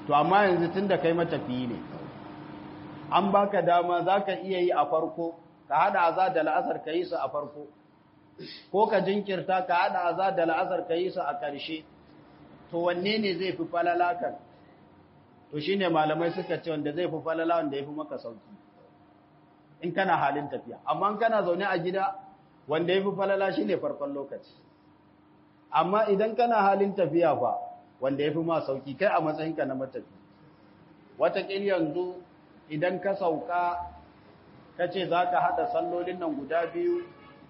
to amma yanzu tun da kai matafiyi ne an baka dama za ka iya yi a farko ka haɗa aza da la'asar ka yi su a farko ko ka jinkirta ka haɗa aza da la'asar ka yi su a ƙarshe to wanne ne zai fi falala kan to shi ne malamai suka ce wanda zai fi falala wanda ya fi maka sauki in kana halin tafiya amma kana zaune a gida wanda ya fi falala shi ne farkon lokaci amma idan kana halin tafiya fa wanda ya fi ma sauki kai a matsayinka na matafi wataƙil yanzu idan ka sauka ka ce za ka haɗa sallolin nan guda biyu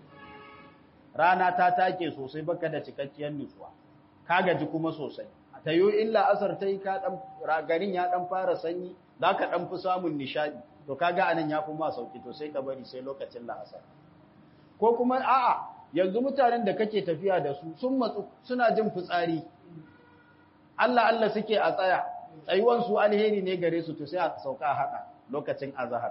rana ta take sosai baka da cikakkiyar nutsuwa ka gaji kuma sosai ta yi illa asar ta yi garin ya ɗan fara sanyi za ka ɗan fi samun nishaɗi to kaga anan ya fi ma sauki to sai ka bari sai lokacin la'asar ko kuma a'a yanzu mutanen da kake tafiya da su sun matsu suna jin fitsari Allah Allah suke a tsaya tsayuwan su alheri ne gare su to sai a sauka haka lokacin azhar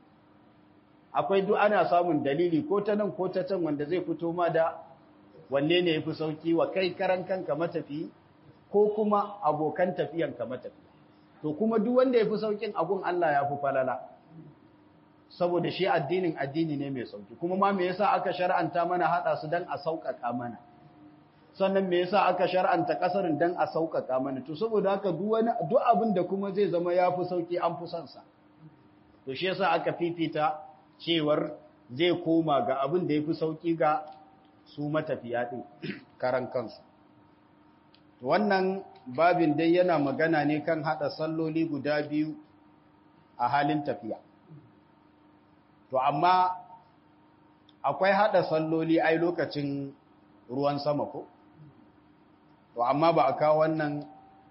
akwai duk ana samun dalili ko ta nan ko ta can wanda zai fito ma da wanne ne yafi sauki wa kai karan kanka matafi ko kuma abokan tafiyan ka matafi to kuma duk wanda yafi saukin agun Allah ya fi falala saboda shi addinin addini ne mai sauki kuma ma me yasa aka shar'anta mana hada su dan a sauƙaƙa mana sannan me yasa aka shar'anta kasarin dan a sauƙaƙa mana to saboda haka duk wani duk abin da kuma zai zama yafi sauki an fi son sa to shi yasa aka fifita cewar zai koma ga abin da yafi sauki ga su matafiya din karan kansu to wannan babin dai yana magana ne kan hada salloli guda biyu a halin tafiya to amma akwai hada salloli ai lokacin ruwan sama ko to amma ba a kawo wannan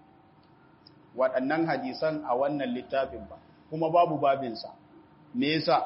waɗannan hadisan a wannan littafin ba kuma babu babinsa me yasa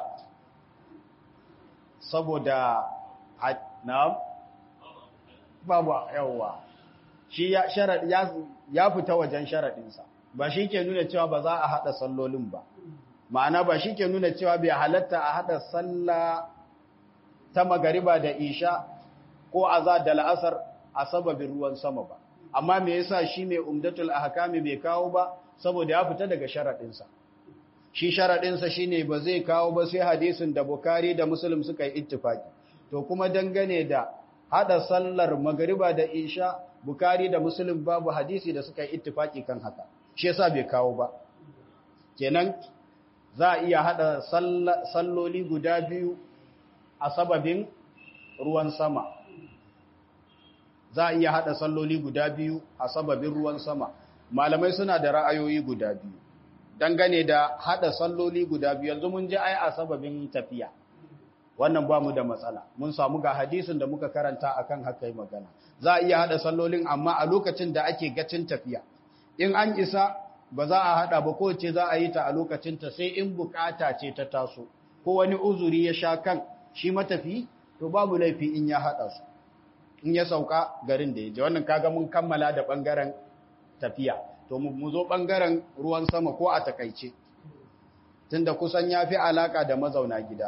saboda na babu yawa shi ya sharad ya ya fita wajen sharadinsa ba shi ke nuna cewa ba za a hada sallolin ba ma'ana ba shi ke nuna cewa bai halatta a hada sallah ta magariba da isha ko azad da la'asar a sababin ruwan sama ba amma me yasa shi mai umdatul ahkami bai kawo ba saboda ya fita daga sharadinsa shi sharadinsa shine ba zai kawo ba sai hadisin da Bukhari da Muslim suka yi ittifaki to kuma dangane da hada sallar magariba da isha Bukhari da Muslim babu hadisi da suka yi ittifaki kan haka shi yasa bai kawo ba kenan za a iya hada salloli guda biyu a sababin ruwan sama za a iya hada salloli guda biyu a sababin ruwan sama malamai suna da ra'ayoyi guda biyu dangane da hada salloli guda biyu yanzu mun ji ai a sababin tafiya wannan ba mu da matsala mun samu ga hadisin da muka karanta akan haka yi magana za a iya hada sallolin amma a lokacin da ake gacin tafiya in an isa ba za a hada ba ko ce za a yi ta a lokacin ta sai in bukata ce ta taso ko wani uzuri ya sha kan shi matafi to babu laifi in ya hada su in ya sauka garin da ya je wannan kaga mun kammala da bangaren tafiya to mu zo bangaren ruwan sama ko a takaice tunda kusan yafi alaka da mazauna gida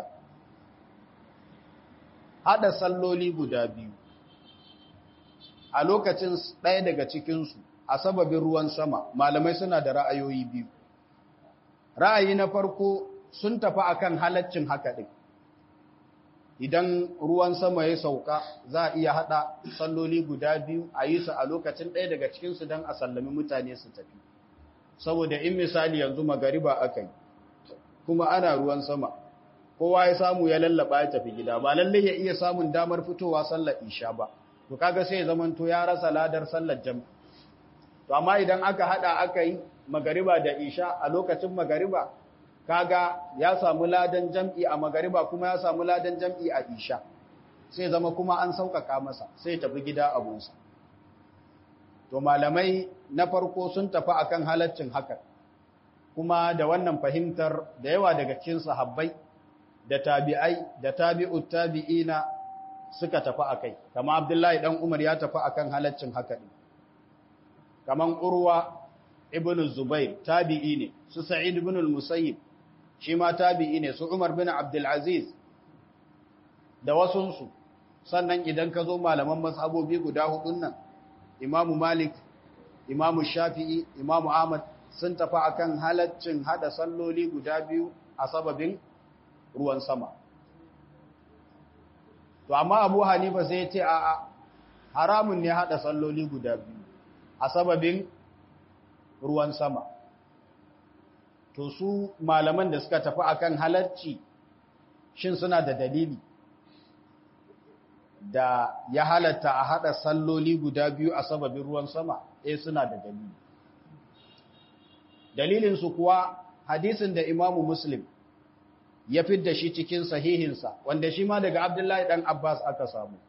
hada salloli guda biyu a lokacin ɗaya daga cikinsu a sababin ruwan sama malamai suna da ra'ayoyi biyu ra'ayi na farko sun tafi akan halaccin haka ɗin idan ruwan sama ya sauka za a iya hada salloli guda biyu a yi su a lokacin ɗaya daga cikinsu don a sallami mutane su tafi saboda in misali yanzu magariba aka yi kuma ana ruwan sama kowa ya samu ya lallaba ya tafi gida ba lallai ya iya samun damar fitowa sallar isha ba to kaga sai ya zamanto ya rasa ladar sallar jam to amma idan aka hada aka yi magariba da isha a lokacin magariba kaga ya samu ladan jam'i a magariba kuma ya samu ladan jam'i a isha sai zama kuma an sauƙaƙa masa sai tafi gida abunsa to malamai na farko sun tafi akan halaccin haka kuma da wannan fahimtar da yawa daga cikin sahabbai da tabi'ai da tabi'ut tabi'ina suka tafi akai kama abdullahi dan umar ya tafi akan halaccin haka din kaman urwa ibn zubair tabi'i ne su sa'id ibn al-musayyib shi ma tabi'i ne su Umar bin Abdulaziz da wasunsu sannan idan ka zo malaman mazhabobi guda hudun nan Imamu Malik Imamu Shafi'i Imamu Ahmad sun tafi akan halaccin hada salloli guda biyu a sababin ruwan sama to amma abu hanifa sai ce a haramun ne hada salloli guda biyu a sababin ruwan sama to su malaman da suka tafi akan halacci shin suna da dalili da ya halatta a hada salloli guda biyu a sababin ruwan sama eh suna da dalili dalilin su kuwa hadisin da imamu muslim ya fidda shi cikin sahihinsa wanda shi ma daga abdullahi dan abbas aka samu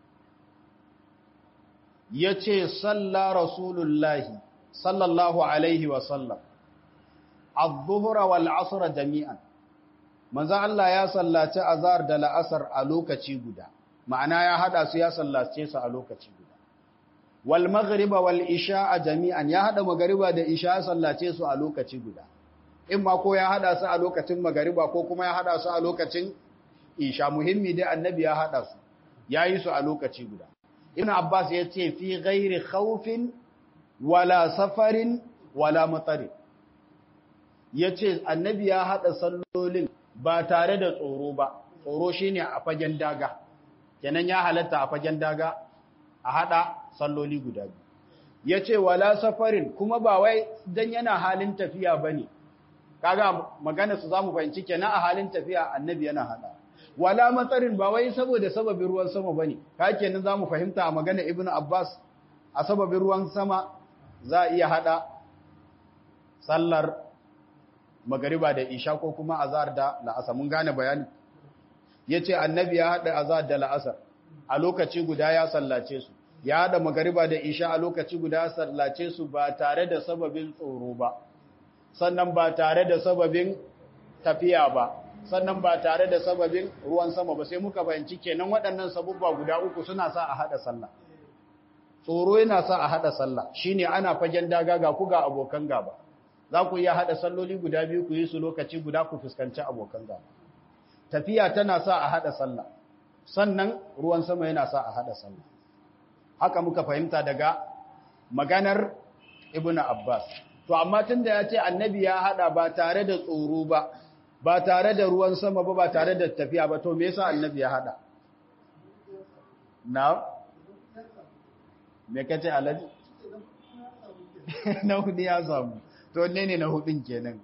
ya ce salla rasulullahi sallallahu alaihi wasallam al-zuhra wal asra jami'an manzo Allah ya sallaci azhar da la'asar a lokaci guda ma'ana ya hada su ya sallace su a lokaci guda wal maghriba wal isha'a jami'an ya hada magariba da isha ya sallace su a lokaci guda in ma ko ya hada su a lokacin magariba ko kuma ya hada su a lokacin isha muhimmi dai annabi ya hada su yayi su a lokaci guda ibn abbas ya ce fi ghairi khawfin wala safarin wala matari yace annabi ya hada sallolin ba tare da tsoro ba tsoro shine a fagen daga kenan ya halatta a fagen daga a hada salloli guda biyu yace wala safarin kuma ba wai dan yana halin tafiya bane kaga magana su zamu fahimci kenan a halin tafiya annabi yana hada wala matsarin ba wai saboda sababin ruwan sama bane ka kenan zamu fahimta a magana ibnu abbas a sababin ruwan sama za iya hada sallar magariba da isha ko kuma azhar da la'asar mun gane bayani yace annabi ya hada azhar da la'asar a lokaci guda ya sallace su ya hada magariba da isha a lokaci guda ya sallace su ba tare da sababin tsoro ba sannan ba tare da sababin tafiya ba sannan ba tare da sababin ruwan sama ba sai muka fahimci kenan waɗannan sabubba guda uku suna sa a hada sallah tsoro yana sa a hada sallah shine ana fagen daga ga ku ga abokan gaba za ku iya hada salloli guda biyu ku yi su lokaci guda ku fuskanci abokan gaba tafiya tana sa a hada sallah sannan ruwan sama yana sa a hada sallah haka muka fahimta daga maganar ibnu abbas to amma tunda ya ce annabi ya hada ba tare da tsoro ba ba tare da ruwan sama ba ba tare da tafiya ba to me yasa annabi ya hada na me kace alaji na hudu ya samu to ne ne na hudun kenan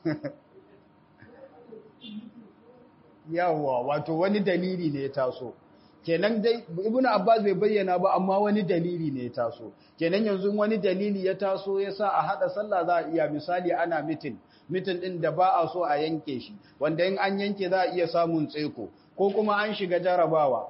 yawa wato wani dalili ne ya taso kenan dai ibnu abbas bai bayyana ba amma wani dalili ne ya taso kenan yanzu wani dalili ya taso yasa a hada sallah za a iya misali ana mitin mitin ɗin da ba a so a yanke shi wanda in an yanke za a iya samun tseko ko kuma an shiga jarabawa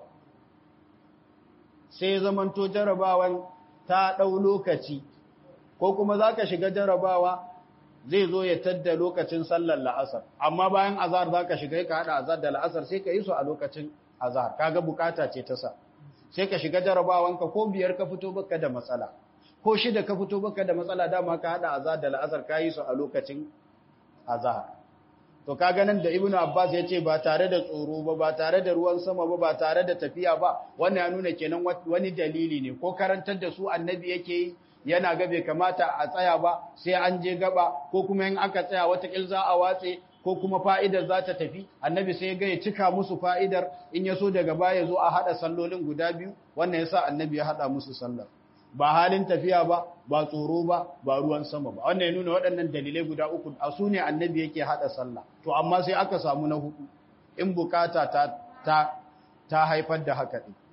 sai zamanto jarabawan ta ɗau lokaci ko kuma za ka shiga jarabawa zai zo ya tadda lokacin sallar la'asar amma bayan azar za ka shiga ka haɗa azar da la'asar sai ka yi su a lokacin azar kaga bukata ce ta sa sai ka shiga jarabawanka ko biyar ka fito baka da matsala ko shida ka fito baka da matsala dama ka haɗa azar da la'asar ka yi su a lokacin azhar to kaga nan da ibnu abbas yace ba tare da tsoro ba ba tare da ruwan sama ba ba tare da tafiya ba wannan ya nuna kenan wani dalili ne ko karantar da su annabi yake yi yana ga bai kamata a tsaya ba sai an je gaba ko kuma in aka tsaya wata kil za a watse ko kuma fa'idar za ta tafi annabi sai ga ya cika musu fa'idar in ya so daga baya zo a hada sallolin guda biyu wannan yasa annabi ya hada musu sallar ba halin tafiya ba ba tsoro ba ba ruwan sama ba wannan ya nuna waɗannan dalilai guda uku a su ne annabi yake haɗa sallah to amma sai aka samu na hudu in bukata ta ta ta haifar da haka ɗin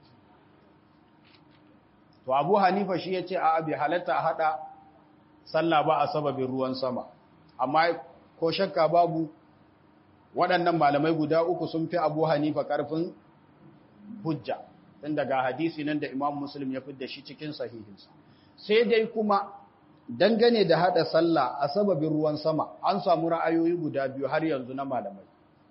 to abu hanifa shi ya ce a abi halatta a haɗa sallah ba a sababin ruwan sama amma ko shakka babu waɗannan malamai guda uku sun fi abu hanifa ƙarfin hujja tun daga hadisi nan da Imam Muslim ya fidda shi cikin sahihinsa. Sai dai kuma dangane da hada sallah a sababin ruwan sama an samu ra'ayoyi guda biyu har yanzu na malamai.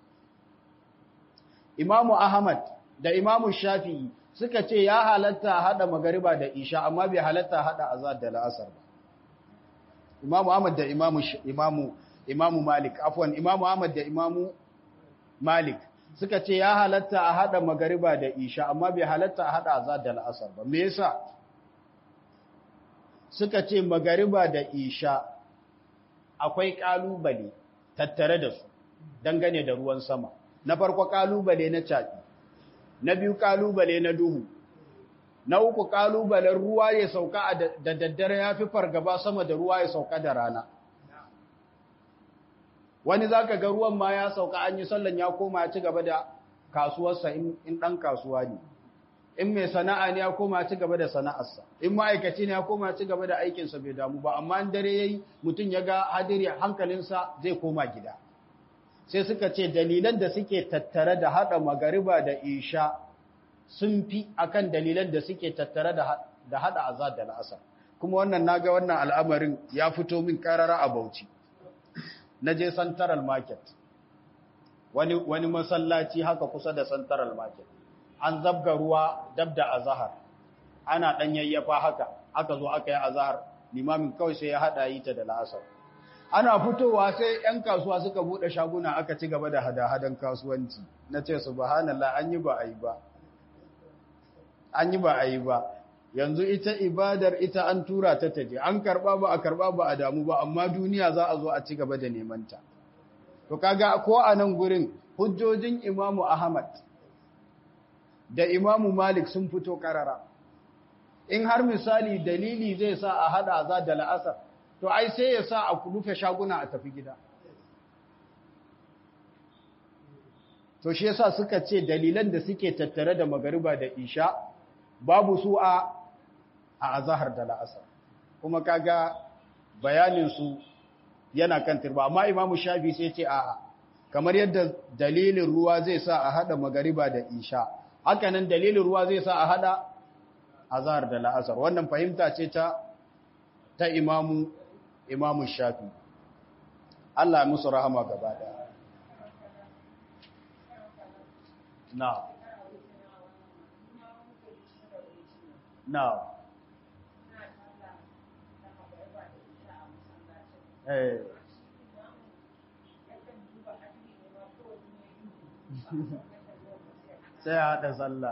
Imamu Ahmad da Imamu Shafi'i suka ce ya halatta hada magariba da isha amma bai halatta hada azad da la'asar ba. Imamu Ahmad da Imamu Imamu Imamu Malik afwan Imamu Ahmad da Imamu Malik suka ce ya halatta a haɗa magariba da isha amma bai halatta a haɗa azad da la'asar ba me yasa suka ce magariba da isha akwai ƙalubale tattare da su dangane da ruwan sama na farko ƙalubale na caɓi na biyu ƙalubale na duhu na uku ƙalubalen ruwa ya sauka da daddare ya fi fargaba sama da ruwa ya sauka da rana wani za ka ga ruwan ma ya sauka an yi sallan ya koma ya ci gaba da kasuwarsa in ɗan kasuwa ne in mai sana'a ne ya koma ci gaba da sana'arsa in ma'aikaci ne ya koma ci gaba da aikinsa bai damu ba amma dare yayi mutum ya ga hadiri hankalinsa zai koma gida sai suka ce dalilan da suke tattare da hada magariba da isha sun fi akan dalilan da suke tattare da da hada azad da al'asar kuma wannan naga wannan al'amarin ya fito min karara a Bauchi naje Central Market wani wani masallaci haka kusa da Central Market an zabga ruwa dab da azahar ana dan yayyafa haka aka zo aka yi azahar limamin kawai sai ya hada yi ta da la'asar ana fitowa sai yan kasuwa suka bude shaguna aka ci gaba da hada-hadan kasuwanci na ce subhanallah an yi ba a yi ba an yi ba a yi ba yanzu ita ibadar ita an tura ta taje an karba ba a karba ba a damu ba amma duniya za a zo a ci gaba da neman ta to kaga ko a nan gurin hujjojin imamu ahmad da imamu Malik sun fito karara. In har misali dalili zai sa a hada za da la'asar, to ai sai ya sa a rufe shaguna a tafi gida. To shi yasa suka ce dalilan da suke tattare da magariba da isha babu su a a azahar da la'asar. Kuma kaga bayaninsu yana kan turba, amma imamu shafi sai ce a'a, kamar yadda dalilin ruwa zai sa a hada magariba da isha. hakanan dalilin ruwa zai sa a hada azhar da la'asar wannan fahimta ce ta ta imamu imamu shafi Allah musu rahama gaba daya na na eh sai a haɗa sallah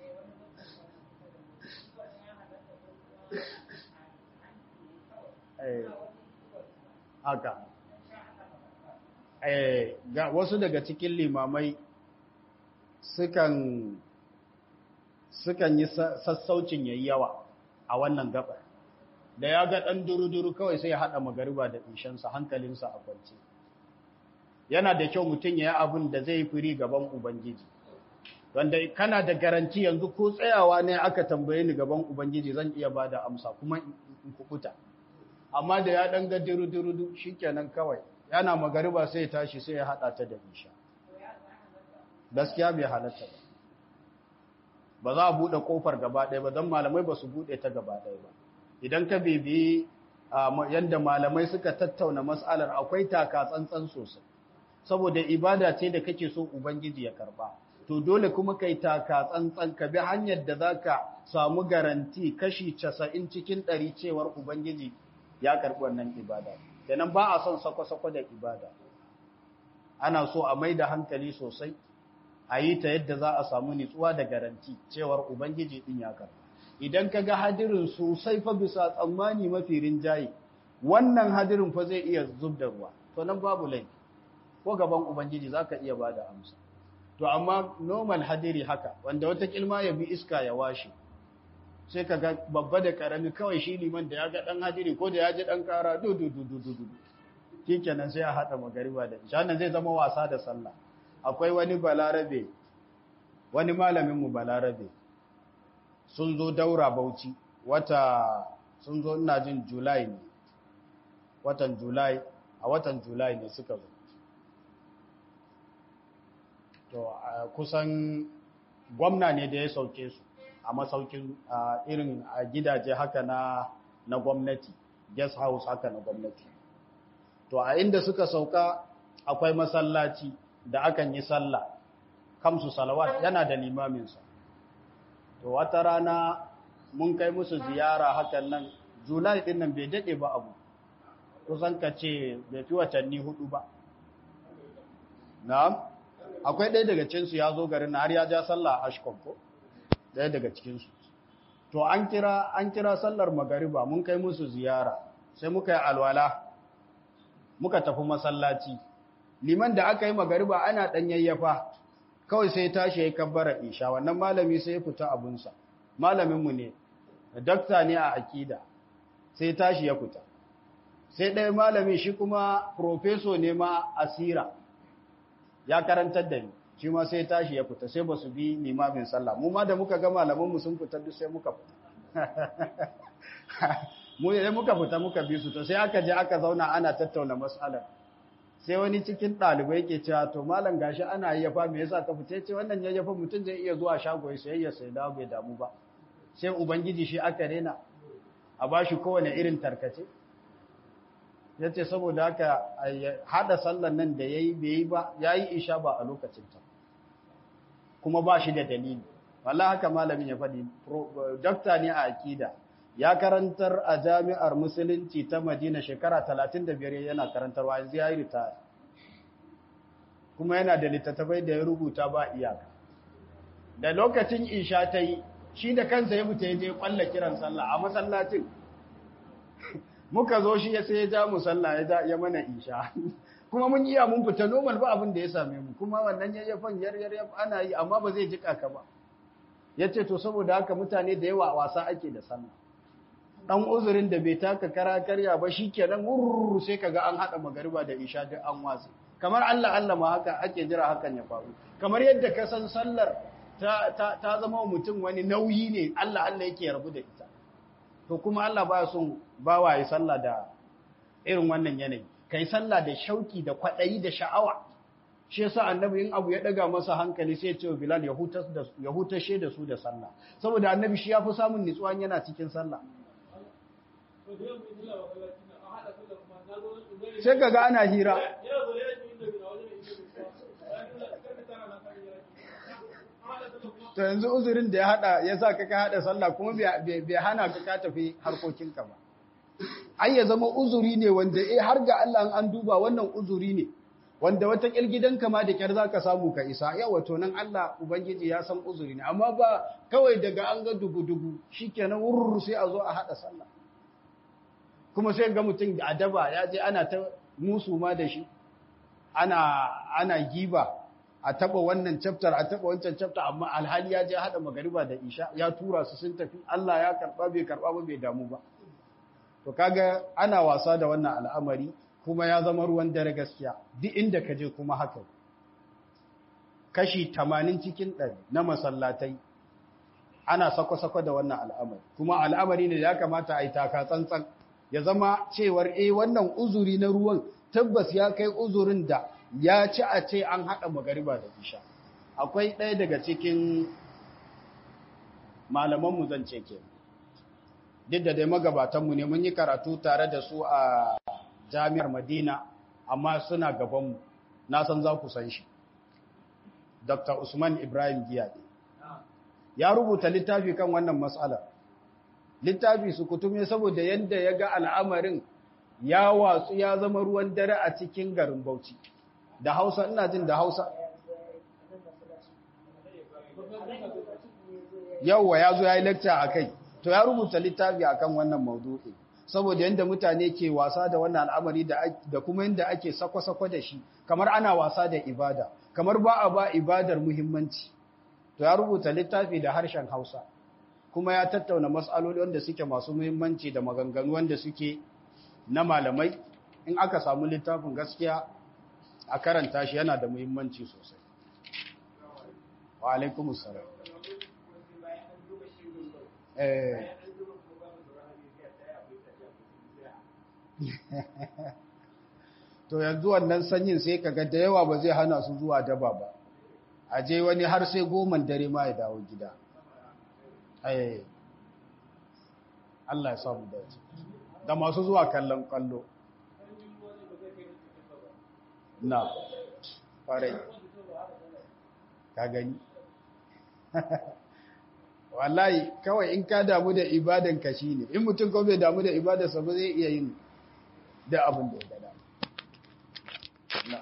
haka ga wasu daga cikin limamai sukan sukan yi sassaucin yayi yawa a wannan gabar da ya ga ɗan duru-duru kawai sai ya haɗa magariba da ishansa hankalinsa a kwance yana da kyau mutum ya yi abin da zai firi gaban ubangiji wanda kana da garanti yanzu ko tsayawa ne aka tambaye ni gaban ubangiji zan iya ba da amsa kuma in kukuta amma da ya dan ga diru-diru shikenan kawai yana magariba sai ya tashi sai ya hada ta da isha gaskiya bai halatta ba ba za a bude kofar gaba ɗaya ba don malamai ba su bude ta gaba ɗaya ba idan ka bibi yadda malamai suka tattauna mas'alar akwai taka tsantsan sosai saboda ibada ce da kake so ubangiji ya karba to dole kuma kai taka tsantsan ka bi hanyar da zaka samu garanti kashi 90 cikin 100 cewar ubangiji ya karbi wannan ibada kenan ba a son sako-sako da ibada ana so a mai da hankali sosai a yi ta yadda za a samu nitsuwa da garanti cewar ubangiji din ya karba idan ka ga hadirin sosai fa bisa tsammani mafi rinjaye wannan hadirin fa zai iya zub da ruwa to nan babu laifi ko gaban ubangiji zaka iya bada amsa to amma normal hadiri haka wanda wata kilma ya bi iska ya washe sai ka ga babba da karami kawai shi liman da ya ga dan hadiri ko da ya ji dan kara du du du du du du shikenan sai ya hada magariba da isha nan zai zama wasa da sallah akwai wani balarabe wani malamin mu balarabe sun zo daura bauchi wata sun zo ina jin july ne watan july a watan july ne suka zo to kusan gwamna ne da ya sauke su a masaukin irin a gidaje haka na na gwamnati guest house haka na gwamnati to a inda suka sauka akwai masallaci da akan yi sallah kamsu salawat yana da limaminsa to wata rana mun kai musu ziyara hakan nan julai din nan bai dade ba abu kusan ka ce bai fi watanni hudu ba na'am akwai ɗaya daga cinsu ya zo garin har ya ja sallah a ashkon ko ɗaya daga cikinsu to an kira an kira sallar magariba mun kai musu ziyara sai muka yi alwala muka tafi masallaci liman da aka yi magariba ana ɗan yayyafa kawai sai tashi ya kabbara isha wannan malami sai ya fita abunsa malaminmu ne dakta ne a akida sai tashi ya fita sai ɗaya malami shi kuma profeso ne ma asira ya karantar da ni shi ma sai tashi ya fita sai ba su bi limamin sallah mu ma da muka ga malamanmu sun fita duk sai muka fita mu ne muka fita muka bi su to sai aka je aka zauna ana tattauna mas'alar sai wani cikin ɗalibai ke cewa to malam gashi ana yayyafa me yasa ka fita ce wannan yayyafa mutum zai iya zuwa shago ya sayayya sai dawo bai damu ba sai ubangiji shi aka rena a bashi kowane irin tarkace yace saboda haka hada sallan nan da yayi bai yi ba yayi isha ba a lokacin ta kuma ba shi da dalili wallahi haka malamin ya faɗi dokta ne a akida ya karantar a jami'ar musulunci ta madina shekara 35 yana karantarwa yanzu ya yi ritaya kuma yana da littattafai da ya rubuta ba iyaka da lokacin isha ta yi shi da kansa ya fita ya je kwalla kiran sallah a masallacin muka zo shi ya sai ya ja mu sallah ya ja ya mana isha kuma mun iya mun fita normal ba abin da ya same mu kuma wannan yayyafan yar yar ana yi amma ba zai jika ka ba yace to saboda haka mutane da yawa wasa ake da sallah dan uzurin da bai taka kara karya ba shikenan wurru sai kaga an hada magariba da isha duk an wasi kamar Allah Allah ma haka ake jira hakan ya faru kamar yadda ka san sallar ta ta, ta zama mutum wani nauyi ne Allah Allah yake rabu da ita to kuma Allah ba son bawa ya sallah da irin wannan yanayi kai sallah da shauki da kwadayi da sha'awa shi yasa annabi in abu ya daga masa hankali sai ya ce Bilal ya hutas da ya hutashe da su da sallah saboda annabi shi yafi samun nutsuwa yana cikin sallah sai ka ga ana hira to yanzu uzurin da ya hada ya sa ka ka hada sallah kuma bai hana ka ka tafi harkokinka ba ai ya zama uzuri ne wanda eh har ga Allah an duba wannan uzuri ne wanda wata gidanka ma da kyar zaka samu ka isa yawa to nan Allah ubangiji ya san uzuri ne amma ba kawai daga an ga dugu-dugu shikenan wurru sai a zo a hada sallah kuma sai ga mutum da adaba ya je ana ta musu ma da shi ana ana giba a taba wannan chapter a taba wancan chapter amma alhali ya je hada magariba da isha ya tura su sun tafi Allah ya karba bai karba ba bai damu ba to kaga ana wasa da wannan al'amari kuma ya zama ruwan dare gaskiya duk inda ka je kuma haka kashi 80 cikin 100 na masallatai ana sako-sako da wannan al'amari kuma al'amari ne da ya kamata a yi taka tsantsan ya zama cewar eh wannan uzuri na ruwan tabbas ya kai uzurin da ya ci a ce an haɗa magariba da isha akwai ɗaya daga cikin malamanmu zan ce ke duk da dai magabatanmu ne mun yi karatu tare da su a jami'ar madina amma suna gabanmu na san za ku san shi dr usman ibrahim giyade ya rubuta littafi kan wannan matsalar littafi su kutume saboda yadda ya ga al'amarin ya watsu ya zama ruwan dare a cikin garin Bauchi. Da Hausa, ina jin da Hausa. Yauwa ya zo ya yi lecture a kai, to ya rubuta littafi a kan wannan maudu'i. Saboda yadda mutane ke wasa da wannan al'amari da kuma yadda ake sakwa-sakwa da shi, kamar ana wasa da ibada, kamar ba a ba ibadar muhimmanci. To ya rubuta littafi da harshen Hausa. kuma ya tattauna matsaloli wanda suke masu muhimmanci da maganganu wanda suke na malamai in aka samu littafin gaskiya a karanta shi yana da muhimmanci sosai wa alaikumus salam eh to yanzu wannan sanyin sai kaga da yawa ba zai hana su zuwa daba ba a je wani har sai goman dare ma ya dawo gida Allah ya samu dace da masu zuwa kallon kallo na farai ka gani wallahi kawai in ka damu da ibadan ka shine in mutum ko bai damu da ibadarsa ba zai iya yin da abin da ya gada na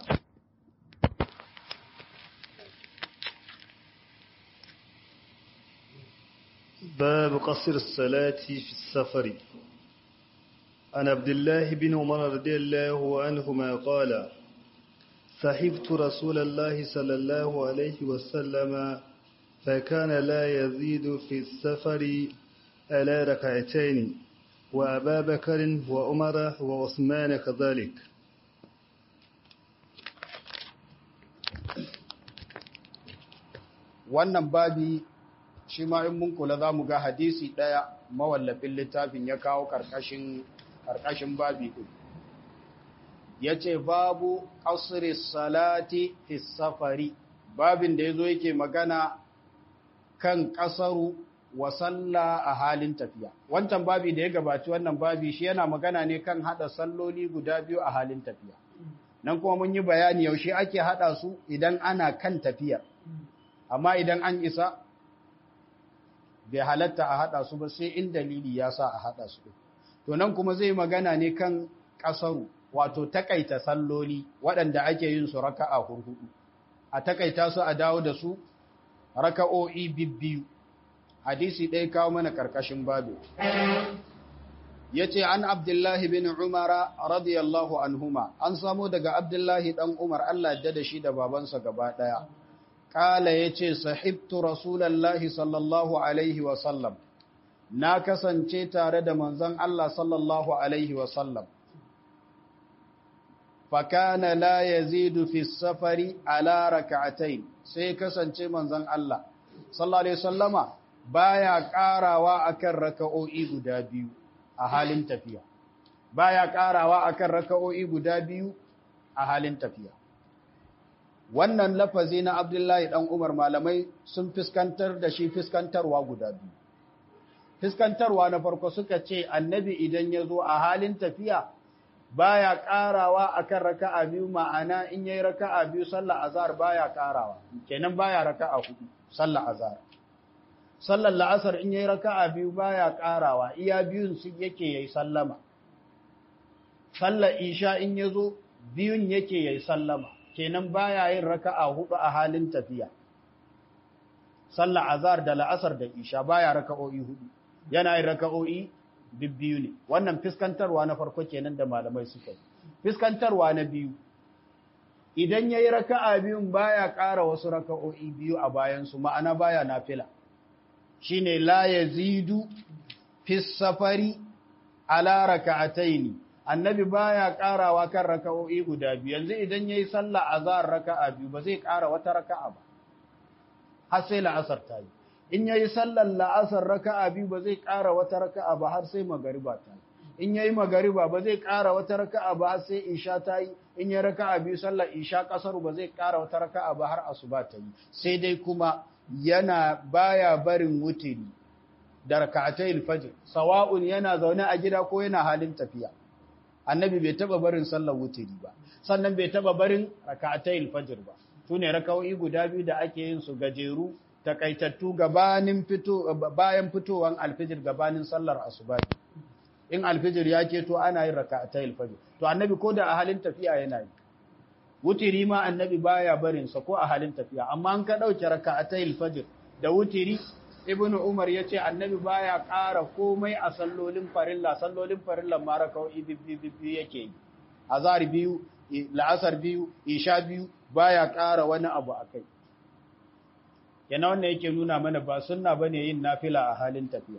باب قصر الصلاة في السفر عن عبد الله بن عمر رضي الله عنهما قال صحبت رسول الله صلى الله عليه وسلم فكان لا يزيد في السفر على ركعتين وأبا بكر وعمر وعثمان كذلك wannan babi shi ma in mun kula za mu ga hadisi ɗaya mawallafin littafin ya kawo ƙarƙashin babi ɗin ya ce babu ƙasiri salati fi safari babin da ya zo yake magana kan ƙasaru wa sallah a halin tafiya wancan babi da ya gabaci wannan babi shi yana magana ne kan haɗa salloli guda biyu a halin tafiya nan kuma mun yi bayani yaushe ake haɗa su idan ana kan tafiyar amma idan an isa bai halatta a haɗa su ba sai in dalili ya sa a haɗa su to nan kuma zai magana ne kan ƙasaru wato takaita salloli waɗanda ake yin su raka'a hurhudu a takaita su a dawo da su raka'o'i bibbiyu hadisi ɗaya kawo mana ƙarƙashin babu ya ce an abdullahi bin umara radiyallahu anhuma an samo daga abdullahi ɗan umar allah da shi da babansa gaba ɗaya Kala ya ce, Sahibtu Rasulallahi sallallahu Alaihi wasallam, na kasance tare da manzon Allah sallallahu Alaihi wasallam. Fakana la ya zidu fi safari ala raka'atain sai kasance manzon Allah, sallallahu Alaihi wasallama baya ƙarawa akan raka'o'i guda biyu a halin tafiya. Baya ƙarawa akan raka'o'i guda biyu a halin tafiya. wannan lafazi na Abdullahi ɗan Umar malamai sun fiskantar da shi fiskantarwa guda biyu. Fiskantarwa na farko suka ce annabi idan ya zo a halin tafiya baya ƙarawa akan raka'a biyu ma'ana in yayi raka'a biyu sallar azhar baya ƙarawa kenan baya raka'a hudu sallar azhar sallar la'asar in yayi raka'a biyu baya ƙarawa iya biyun su yake yayi sallama sallar isha in yazo biyun yake yayi sallama kenan baya yin raka'a hudu a halin tafiya sallar azhar da la'asar da isha baya raka'o'i hudu yana yin raka'o'i bibbiyu ne wannan fiskantarwa na farko kenan da malamai suka yi fiskantarwa na biyu idan yayi raka'a biyun baya ƙara wasu raka'o'i biyu a bayan su ma'ana baya nafila shine la yazidu fi safari ala raka'ataini annabi baya karawa kan raka'o'i guda biyu yanzu idan yayi sallah azhar raka'a biyu ba zai kara wata raka'a ba har sai la'asar ta yi in yayi sallar la'asar raka'a biyu ba zai kara wata raka'a ba har sai magariba ta yi in yayi magariba ba zai kara wata raka'a ba har sai isha ta yi in yayi raka'a biyu sallar isha kasaru ba zai kara wata raka'a ba har asuba ta yi sai dai kuma yana baya barin wutiri da raka'atayil fajr sawa'un yana zaune a gida ko yana halin tafiya annabi bai taba barin sallar wutiri ba sannan bai taba barin raka'atayil fajr ba sune raka'o'i guda biyu da ake yin su gajeru takaitattu gabanin fito bayan fitowan alfijir gabanin sallar asuba in alfijir ya keto ana yin raka'atayil fajr to annabi ko da a halin tafiya yana yi wutiri ma annabi baya barin sa ko a halin tafiya amma an ka dauke raka'atayil fajr da wutiri ibnu umar yace annabi baya ƙara komai a sallolin farilla sallolin farilla ma raka'o'i bibbi bibbi yake yi azhar biyu la'asar biyu isha biyu baya ƙara wani abu akai yana wannan yake nuna mana ba sunna bane yin nafila a halin tafiya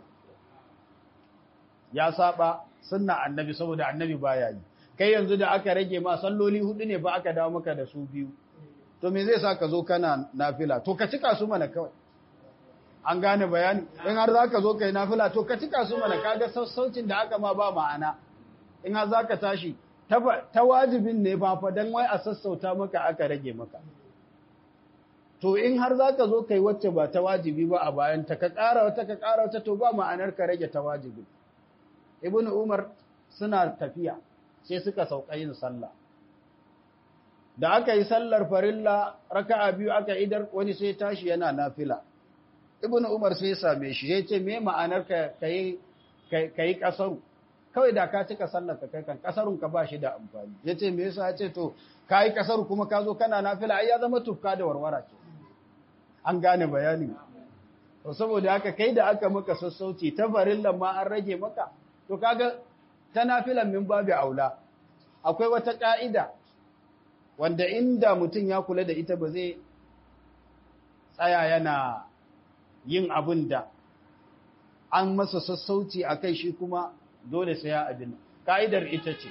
ya saba sunna annabi saboda annabi baya yi kai yanzu da aka rage ma salloli hudu ne ba aka dawo maka da su biyu to me zai sa ka zo kana nafila to ka cika su mana kawai an gane bayani in har zaka zo kai nafila to ka cika su mana kaga sassaucin da aka ma ba ma'ana in har zaka tashi ta wajibin ne fa fa dan wai a sassauta maka aka rage maka to in har zaka zo kai wacce ba ta wajibi ba a bayan ta ka ƙara wata ka ƙara wata to ba ma'anar ka rage ta wajibi ibnu umar suna tafiya sai suka sauka yin sallah da aka yi sallar farilla raka'a biyu aka idar wani sai tashi yana nafila ibnu umar sai ya same shi ya ce me ma'anar ka kai kai kasaru kawai da ka cika sallar ka kai kan kasarun ka ba shi da amfani ya ce me yasa ya ce to kai kasaru kuma ka zo kana nafila ai ya zama tufka da warwara ke an gane bayani to saboda haka kai da aka maka sassauci ta farillan ma an rage maka to kaga ta nafilan min babu aula akwai wata ƙa'ida wanda inda mutum ya kula da ita ba zai tsaya yana yin abin da an masa sassauci a kai shi kuma dole sai ya abin ka'idar ita ce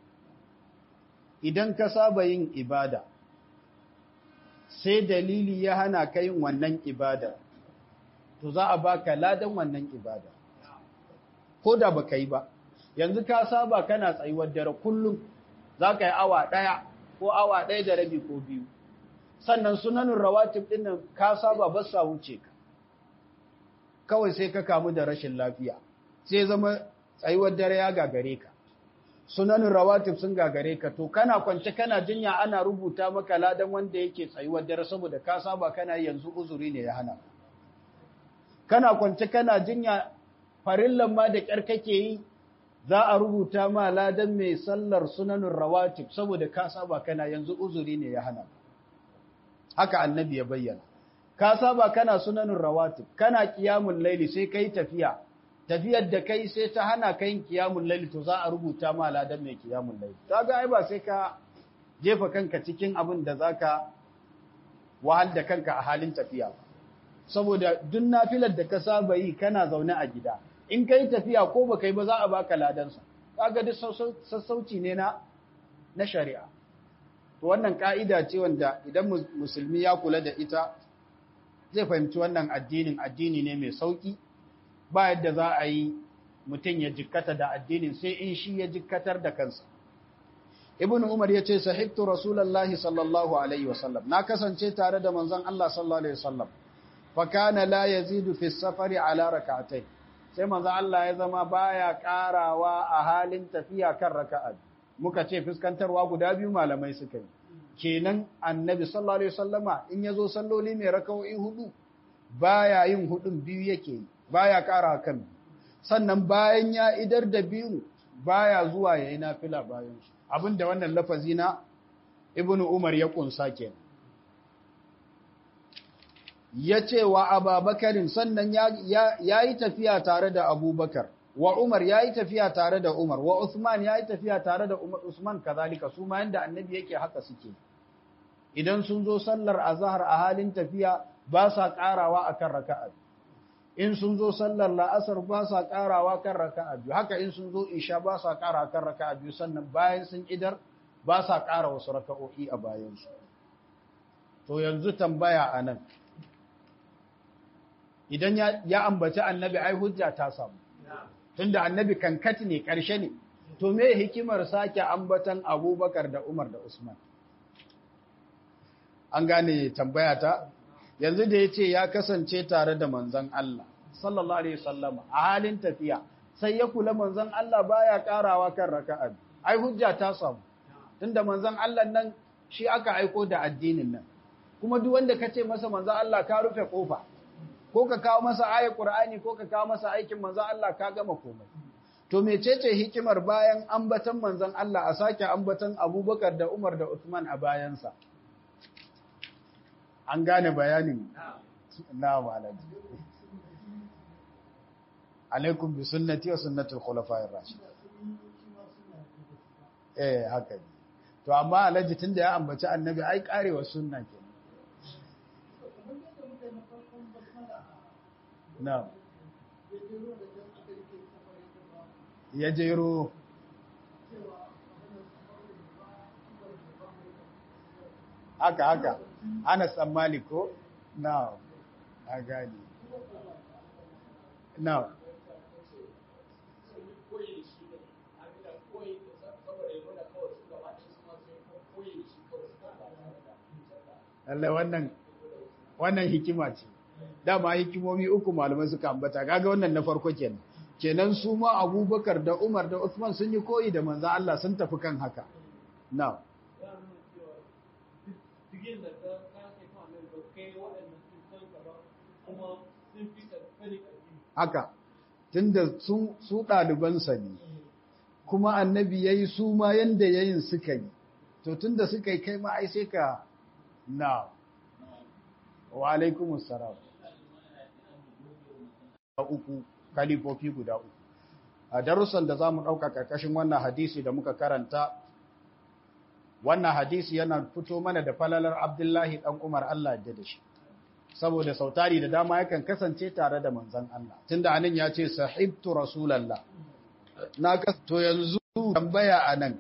idan ka saba yin ibada sai dalili ya hana ka yin wannan ibada to za a baka ladan wannan ibada ko da baka yi ba yanzu ka saba kana tsayuwar dare kullum za ka yi awa ɗaya ko awa ɗaya da rabi ko biyu sannan sunanin rawatib ɗin nan ka saba ba sa wuce ka kawai sai ka kamu da rashin lafiya sai zama tsayuwar dare ya gagare ka sunanin rawatib sun gagare ka to kana kwance kana jinya ana rubuta maka ladan wanda yake tsayuwar dare saboda ka saba kana yanzu uzuri ne ya hana kana kwance kana jinya farillan ma da kyar kake yi za a rubuta ma ladan mai sallar sunanin rawatib saboda ka saba kana yanzu uzuri ne ya hana haka annabi ya bayyana ka saba kana sunanin rawatib kana qiyamul laili sai kai tafiya tafiyar da kai sai ta hana kai qiyamul laili to za a rubuta ma ladan mai qiyamul laili kaga ai ba sai ka jefa kanka cikin abin da zaka wahal da kanka a halin tafiya ba saboda duk nafilar da ka saba yi kana zaune a gida in kai tafiya ko ba kai ba za a baka ladansa kaga duk sassauci ne na na shari'a to wannan ka'ida ce wanda idan musulmi ya kula da ita zai fahimci wannan addinin addini ne mai sauki ba yadda za a yi mutum ya jikkata da addinin sai in shi ya jikkatar da kansa ibn umar ya ce sahibtu rasulullahi sallallahu alaihi wasallam na kasance tare da manzon Allah sallallahu alaihi wasallam fa kana la yazidu fi safari ala rak'atayn sai manzon Allah ya zama baya karawa a halin tafiya kan raka'a muka ce fuskantarwa guda biyu malamai suka yi kenan annabi sallallahu alaihi wasallama in yazo salloli mai raka'o'i hudu baya yin hudun biyu yake yi baya kara kan sannan bayan ya idar da biyu baya zuwa yayi nafila bayan shi abinda wannan lafazi na ibnu umar ya kunsa kenan yace wa ababakarin sannan ya yayi tafiya tare da abubakar wa umar yayi tafiya tare da umar wa usman yayi tafiya tare da umar usman kazalika su ma yanda annabi yake haka suke idan sun zo sallar azhar a halin tafiya ba sa karawa akan raka'a in sun zo sallar la'asar ba sa karawa kan raka'a biyu haka in sun zo isha ba sa kara kan raka'a biyu sannan bayan sun idar ba sa kara wasu raka'o'i a bayansu to yanzu tambaya anan idan ya ambaci annabi ai hujja ta samu tunda annabi kankati ne karshe ne to me hikimar sake ambatan abubakar da umar da usman an gane tambaya ta yanzu da ya ce ya kasance tare da manzan Allah sallallahu alaihi wasallam a halin tafiya sai ya kula manzan Allah baya karawa kan raka'a ai hujja ta samu tunda manzan Allah nan shi aka aiko da addinin nan kuma duk wanda kace masa manzan Allah ka rufe kofa ko ka kawo masa ayat Qur'ani ko ka kawo masa aikin manzan Allah ka gama komai to mecece hikimar bayan ambatan manzan Allah a sake ambatan Abubakar da Umar da Uthman a bayansa an gane bayanin na malaji alaikum bi sunnati wa sunnati al-khulafa'ir rashidin eh haka ne to amma alaji tunda ya ambaci annabi ai karewa sunna kenan na ya jero haka haka Anas ɗan Malik ko? Na, a gani. Na. Allah wannan wannan hikima ce. Dama hikimomi uku malamai suka ambata, kaga wannan na farko kenan. Kenan su ma Abubakar da Umar da Uthman sun yi koyi da manzo Allah sun tafi kan haka. Na. digin da ta kake kan nan da kai waɗannan sun san ka ba kuma sun fi sani addini haka tunda sun su ɗalibansa ne kuma annabi ya yi su ma yanda yayin suka yi to tunda suka yi kai ma ai sai ka na wa alaikumus salam uku kalifofi guda uku a darussan da za mu ɗauka ƙarƙashin wannan hadisi da muka karanta wannan hadisi yana fito mana da falalar abdullahi ɗan umar Allah da da shi saboda sautari da dama yakan kasance tare da manzan Allah tunda anan ya ce sahibtu rasulallah na to yanzu tambaya anan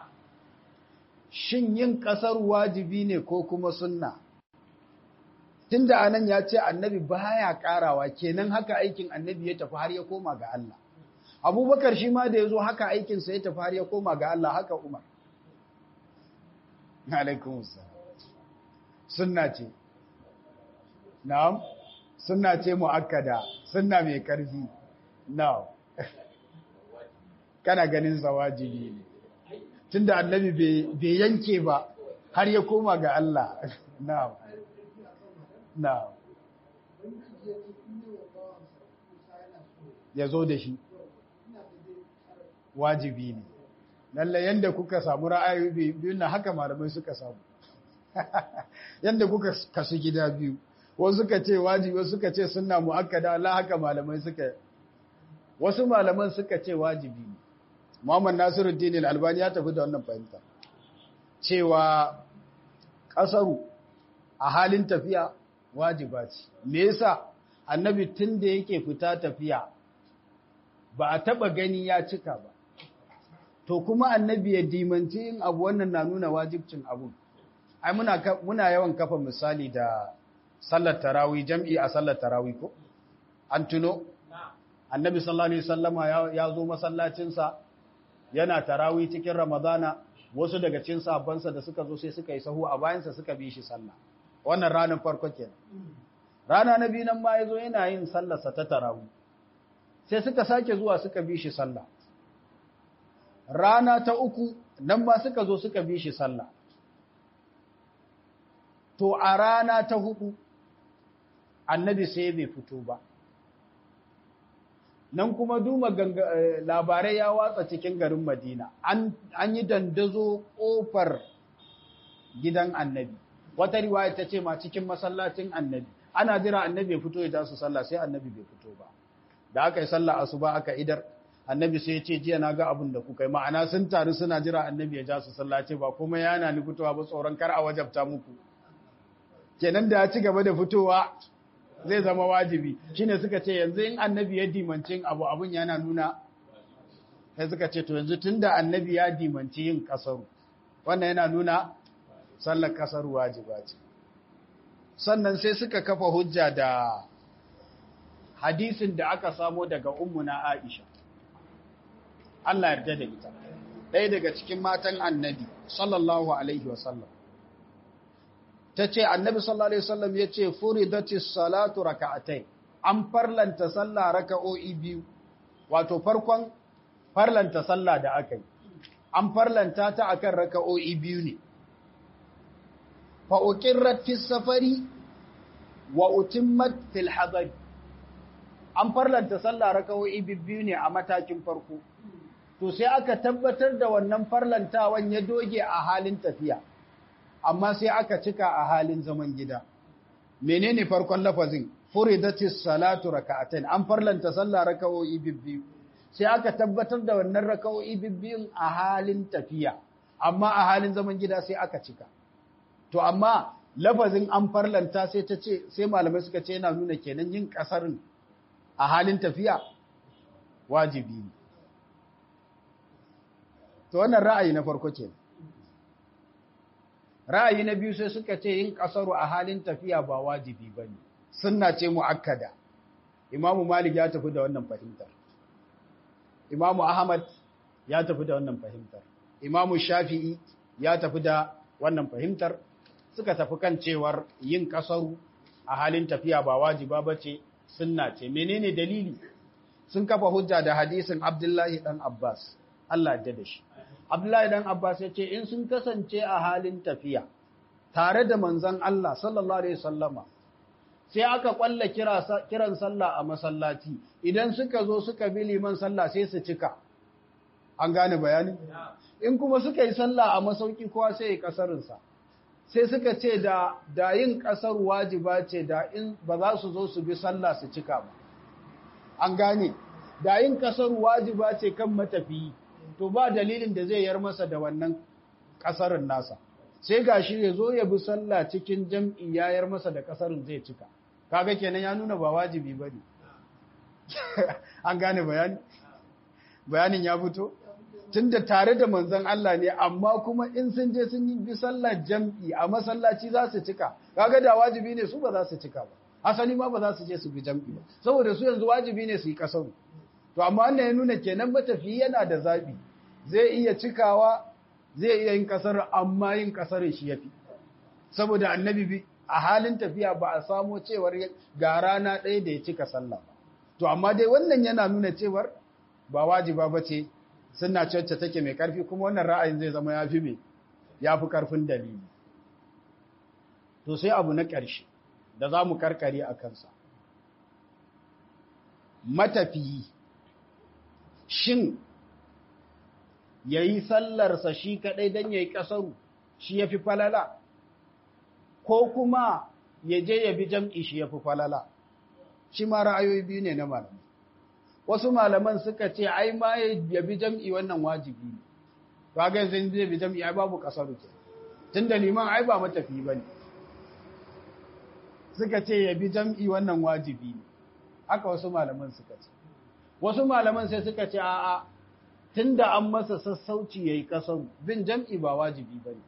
shin yin ƙasar wajibi ne ko kuma sunna tunda anan ya ce annabi baya ƙarawa kenan haka aikin annabi ya tafi har ya koma ga Allah abubakar shi ma da ya zo haka aikinsa ya tafi har ya koma ga Allah haka umar alaikum sunna ce na'am sunna ce muakkada sunna mai karfi na'am kana ganin zawajibi ne tunda annabi bai yanke ba har ya koma ga Allah na'am na'am ya zo da shi wajibi ne lalle yanda kuka samu ra'ayoyi biyu na haka malamai suka samu yanda kuka kasu gida biyu wasu suka ce wajibi wasu suka ce sunna muakkada la haka malamai suka wasu malaman suka ce wajibi ne Muhammad Nasiruddin Al-Albani ya tafi da wannan fahimta cewa kasaru a halin tafiya wajiba ce me yasa annabi tun da yake fita tafiya ba a taba gani ya cika ba to kuma annabi ya dimanci yin abu wannan na nuna wajibcin abu ai muna muna yawan kafa misali da sallar tarawih jam'i a sallar tarawih ko an tuno annabi sallallahu alaihi wasallama ya zo masallacin sa yana tarawih cikin ramadana wasu daga cikin sahabbansa da suka zo sai suka yi sahu a bayansa suka bi shi sallah wannan ranar farko kenan rana na biyu nan ma yazo yana yin sallarsa ta tarawih sai suka sake zuwa suka bi shi sallah rana ta uku nan ma suka zo suka bi shi sallah to a rana ta hudu annabi sai bai fito ba nan kuma duma labarai ya watsa cikin garin madina an yi dandazo kofar gidan annabi wata riwaya ta ce ma cikin masallacin annabi ana jira annabi ya fito ya tasu sallah sai annabi bai fito ba da aka yi sallah asuba aka idar annabi sai ya ce jiya na ga abin da kuka yi ma'ana sun taru suna jira annabi ya ja su sallah ce ba kuma yana ni fitowa ba tsoron kar a wajabta muku kenan da ya ci gaba da fitowa zai zama wajibi shine suka ce yanzu in annabi ya dimanci abu abun yana nuna sai suka ce to yanzu tunda annabi ya dimanci yin kasaru wannan yana nuna sallar kasaru wajiba ce sannan sai suka kafa hujja da hadisin da aka samo daga ummuna Aisha Allah yarda da ita ɗaya daga cikin matan annabi sallallahu alaihi wasallam ta ce annabi sallallahu alaihi wasallam ya ce furidatis salatu raka'atai an farlanta sallah raka'o'i biyu wato farkon farlanta sallah da aka yi an farlanta ta akan raka'o'i biyu ne fa uqirrat fis safari wa utimmat fil hadari an farlanta sallah raka'o'i biyu ne a matakin farko to sai aka tabbatar da wannan farlantawan ya doge a halin tafiya amma sai aka cika a halin zaman gida menene farkon lafazin furidatis salatu raka'atain an farlanta sallah raka'o'i biyu sai aka tabbatar da wannan raka'o'i biyun a halin tafiya amma a halin zaman gida sai aka cika to amma lafazin an farlanta sai ta ce sai malamai suka ce yana nuna kenan yin kasarin a halin tafiya wajibi ne to wannan ra'ayi na farko ke ra'ayi na biyu sai suka ce yin kasaru a halin tafiya ba wajibi ba ne sunna ce mu'akkada imamu malik ya tafi da wannan fahimtar imamu ahmad ya tafi da wannan fahimtar imamu shafi'i ya tafi da wannan fahimtar suka tafi kan cewar yin kasaru a halin tafiya ba wajiba ba ce sunna ce menene dalili sun kafa hujja da hadisin abdullahi dan abbas Allah ya da shi Abdullahi dan Abbas ya ce in sun kasance a halin tafiya tare da manzon Allah sallallahu alaihi wasallama sai aka kwalla kira kiran sallah a masallaci idan suka zo suka bi liman sallah sai su cika an gane bayani in kuma suka yi sallah a masauki kowa sai ya kasarin sa sai suka ce da da yin kasar wajiba ce da in ba za su zo su bi sallah su cika ba an gane da yin kasar wajiba ce kan matafiyi to ba dalilin da zai yar masa da wannan kasarin nasa sai gashi ya zo ya bi sallah cikin jam'i ya yar masa da kasarin zai cika kaga kenan ya nuna ba wajibi bane an gane bayani bayanin ya fito tunda tare da manzon Allah ne amma kuma in sun je sun yi bi sallar jam'i a masallaci za su cika kaga da wajibi ne su ba za su cika ba asali ma ba za su je su bi jam'i ba saboda su yanzu wajibi ne su yi kasaru to amma wannan ya nuna kenan matafiyi yana da zabi zai iya cikawa zai iya yin kasar amma yin kasarin shi yafi saboda annabi bi a halin tafiya ba a samo cewar ga rana ɗaya da ya cika sallah ba to amma dai wannan yana nuna cewar ba wajiba ba ce suna cacce take mai ƙarfi kuma wannan ra'ayin zai zama ya fi mai ya fi ƙarfin dalili to sai abu na ƙarshe da za mu karkare a kansa matafiyi shin ya yi sallarsa shi kaɗai don ya yi ƙasaru shi ya fi falala ko kuma ya je ya bi jam'i shi ya fi falala shi ma ra'ayoyi biyu ne na malamai wasu malaman suka ce ai ma ya bi jam'i wannan wajibi ne kaga yanzu zai bi jam'i ai babu ƙasaru ke tunda liman ai ba matafi ba ne suka ce ya bi jam'i wannan wajibi ne haka wasu malaman suka ce wasu malaman sai suka ce a'a tunda an masa sassauci yayi kasan bin jam'i ba wajibi bane